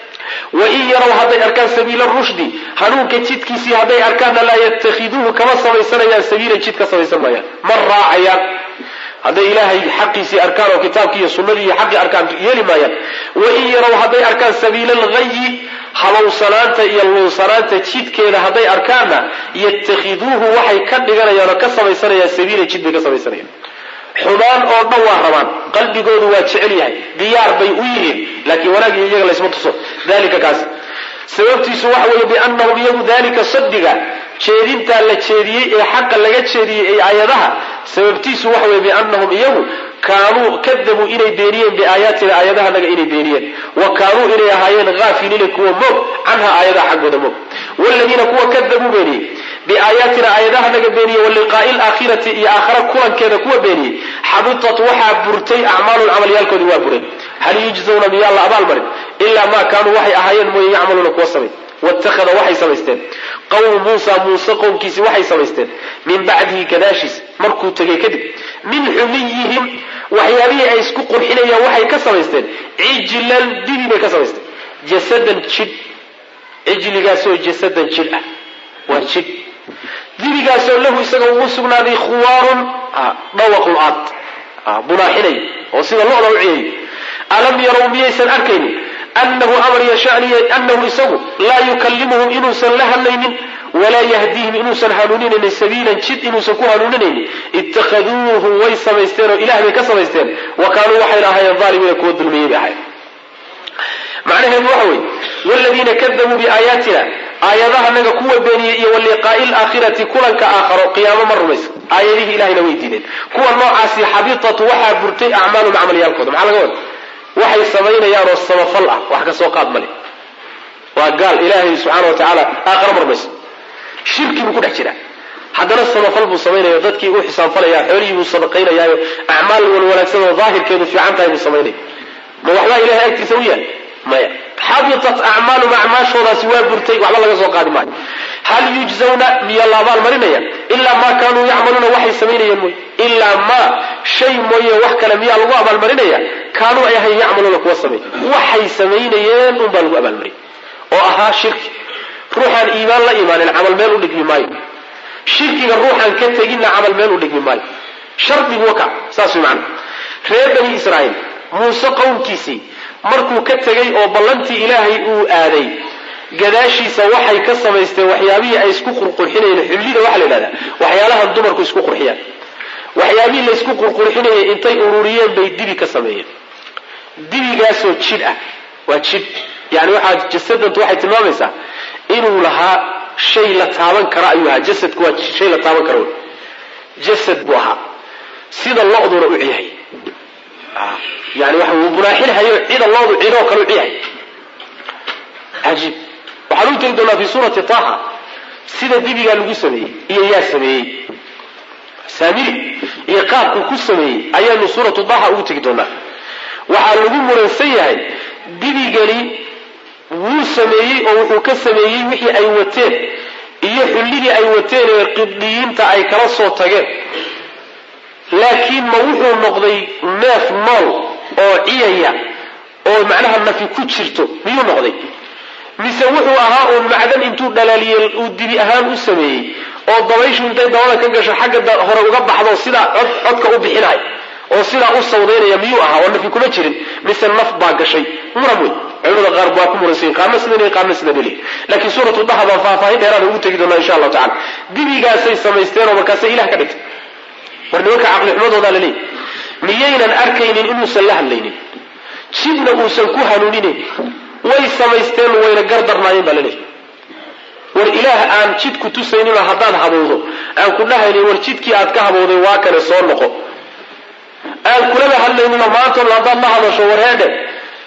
wain yarow hadday arkaan sabiila rushdi hanuunka jidkiisii hadday arkaanna laa yatakhiduuhu kama samaysanayaan sabiilan jid ka samaysan maayaan ma raacayaan hadday ilaahay xaqiisii arkaan oo kitaabkii iyo sunnadii iyo xaqii arkaan yeeli maayaan wain yarow hadday arkaan sabiila alghayi habowsanaanta iyo luunsanaanta jidkeeda hadday arkaanna yatakhiduuhu waxay ka dhiganayaan oo ka samaysanayaan sabiilan jid bay ka samaysanayaan xumaan oo dhan waa rabaan qalbigoodu waa jecel yahay diyaar bay u yihiin laakiin wanaag iyo iyaga laysma tuso dalika kaas sababtiisu waxa weeye biannahum iyagu dalika sadiga jeedintaa la jeediyey ee xaqa laga jeediyey ee aayadaha sababtiisu waxa weye biannahum iyagu kaanuu kadabuu inay beeniyeen biaayaatina aayadahanaga inay beeniyeen wa kaanuu inay ahaayeen haafiliina kuwa moog canha aayadaha xaggooda moog wladiina kuwa kadabuu beeniyey biaayaatina aayadahanaga beeniyey waliqaa'i laakhirati iyo aakhara kulankeeda kuwa beeniyey xabitat waxaa burtay acmaalun camalyaalkoodii waa bureen hal yujzawna miyaa la abaalmarin ilaa maa kaanuu waxay ahaayeen mooye yacmaluuna kuwa samay waittakhada waxay samaysteen qawmu muusa muuse qowmkiisi waxay samaysteen min bacdihi gadaashiis markuu tegay kadib min xumiyihim waxyaabihii ay isku qurxinayaan waxay ka samaysteen cijlan dibi bay ka samaysteen jasadan jidh cijligaasoo jasadan jidh ah waa jidh dibigaasoo lahu isaga ugu sugnaaday khuwaarun dhawaqu aad bunaaxinay oo sida lo-da u ciyayo alam yarow miyaysan arkaynin anahu amar yashaniy anahu isagu laa yukallimuhum inuusan la hadlaynin walaa yahdiihim inuusan hanuuninaynin sabiilan jid inuusan ku hanuuninaynin ittakhaduuhu way samaysteen oo ilah bay ka samaysteen wa kaanuu waxayna ahaayeen aalimiina kuwa dulmiyey bay ahayen macnaheedu waxa weye wladiina kadabuu biaayaatina aayadahanaga kuwa beeniyey iyo waliqaa'i laakhirati kulanka aakharo qiyaamo ma rumaysa aayadihii ilahayna way diideen kuwa noocaasi xabitat waxaa burtay acmaalum camalyaalkooda maxaa laga wada waxay samaynayaan oo samafal ah wax ka soo qaad male waa gaal ilaahay subxaana wa tacaala aakharo ma rumaysa shirki buu ku dhex jiraa haddana samafal buu samaynaya dadkii u xisaabfalaya xoolihii buu sadaqaynayaayo acmaal walwanaagsan oo daahirkeedu fiican tahay buu samaynaya ma waxbaa ilahay agtiisa u yaal maya xabitat acmaalum acmaashoodaasi waa burtay waxba laga soo qaadi maayo hal yujzawna miya la abaalmarinaya ilaa maa kaanuu yacmaluuna waxay samaynayeen mooye ilaa maa shay mooye wax kale miyaa lagu abaalmarinaya kaanuu ay ahayn yacmaluuna kuwa samey waxay samaynayeen unbaa lagu abaalmariyay oo ahaa shirki ruuxaan iimaan la imaanin camal meel u dhigmi maayo shirkiga ruuxaan ka teginna camal meel u dhigmi maayo shardigu waka saas way macana reer bani israa'iil muuse qowmkiisii markuu ka tegay oo ballantii ilaahay uu aaday gadaashiisa waxay ka samaysteen waxyaabihii ay isku qurqurxinayeen xullida waxaa la yidhahdaa waxyaalahan dumarku isku qurxiyaan waxyaabihii laysku qurqurxinayay intay ururiyeen bay dibi ka sameeyeen dibigaasoo jidh ah waa jidh yani waxaa jasadantu waxay tilmaamaysaa inuu lahaa shay la taaban kara ayuu ahaa jasadku waa shay la taaban kara wey jasad buu ahaa sida lo-duna u ciyahay yani waxa uu bunaaxinhayo cida loodu cidoo kale u ciyahay cajiib waxaan u tegi doonaa fi suurati taha sida dibigaa lagu sameeyey iyo yaa sameeyey saamiri iyo qaabkuu ku sameeyey ayaanu suuratu taha ugu tegi doonaa waxaa lagu muransan yahay dibigani wuu sameeyey oo wuxuu ka sameeyey wixii ay wateen iyo xullidii ay wateen ee qibdiyiinta ay kala soo tageen laakiin ma wuxuu noqday neef nool oo ciyaya oo macnaha nafi ku jirto miyuu noqday mise wuxuu ahaa uun macdan intuu dhalaaliyey uu dibi ahaan u sameeyey oo dabayshu intay dabada ka gasho xagga hore uga baxdo sidaa cod codka u bixinay oo sidaa u sawdaynaya miyuu ahaa oo nafi kuma jirin mise naf baa gashay muran wey culimada qaar waa ku muransayin qaarna sidan qaarna sidan eli laakiin suuratu daha baan faahfaahin dheeraada ugu tegi doonaa insha allahu tacala dibigaasay samaysteen oo markaasay ilah ka dhigtay war nimanka caqlixumadoodaa la leeyay miyaynan arkaynin inuusan la hadlaynin jidna uusan ku hanuuninayn way samaysteen wayna gardarnaayeen baa la leeyay war ilaah aan jid ku tusayninoo haddaad habowdo aan ku dhahaynin war jidkii aad ka habowday waa kane soo noqo aan kulaba hadlayninoo maantoon haddaad la hadasho war heedhe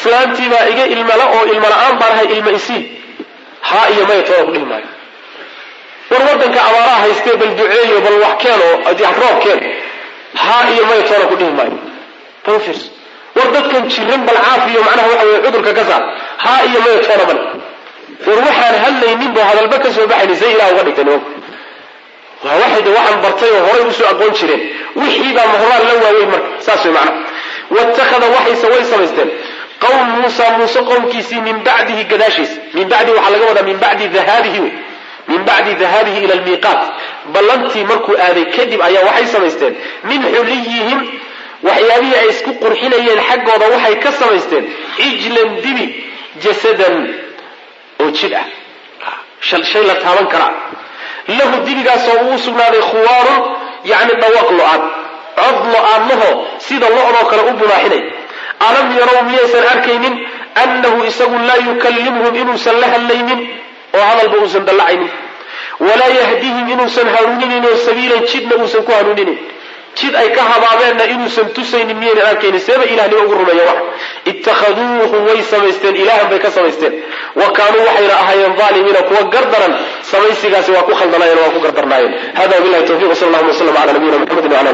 islaantiibaa iga ilmala oo ilma la-aan baan ahay ilma isiin haa iyo maya toona ku dhihi maayo war waddanka abaaraha haystee bal duceeyo bal wax keen oo roob keen haa iyo maya toona ku dhihi maayo bal fiirso war dadkan jiran bal caafiyo macnaha waxa weye cudurka ka saar haa iyo maya toona bale war waxaan hadlaynin boo hadalba ka soo baxayni say ilaah uga dhigtay nimanku waa waxay de waxaan bartay oo horay usoo aqoon jireen wixii baa mahoraan la waaweyn marka saas way macnaha waittakhada waxayse way samaysteen qowm muusa muuse qowmkiisii min bacdihi gadaashiisa min bacdihi waxaa laga wadaa min bacdi dahaabihi wey min bacdi dahaabihi ila almiiqaat ballantii markuu aaday kadib ayaa waxay samaysteen min xuliyihim waxyaabihii ay isku qurxinayeen xaggooda waxay ka samaysteen cijlan dibi jasadan oo jidh ah shay la taaban karaa lahu dibigaasoo uu sugnaaday khuwaarun yacni dhawaaq lo-aad cod lo-aadlaho sida lo-doo kale u bunaaxinay alam yarow miyaysan arkaynin annahu isagu laa yukallimhum inuusan la hadlaynin oo hadalba uusan dallacaynin walaa yahdihim inuusan hanuuninin oo sabiilan jidna uusan ku hanuuninin jid ay ka habaabeenna inuusan tusaynin miyaynan arkaynin seeba ilahnimo ugu rumeeya wax ittakhaduuhu way samaysteen ilaahan bay ka samaysteen wa kaanuu waxayna ahaayeen aalimiina kuwa gardaran samaysigaasi waa ku khaldanaayeen waa ku gardarnaayeen hada wabilahi tawfiq sal allahuma waslm ala nabiyina mxamedi wala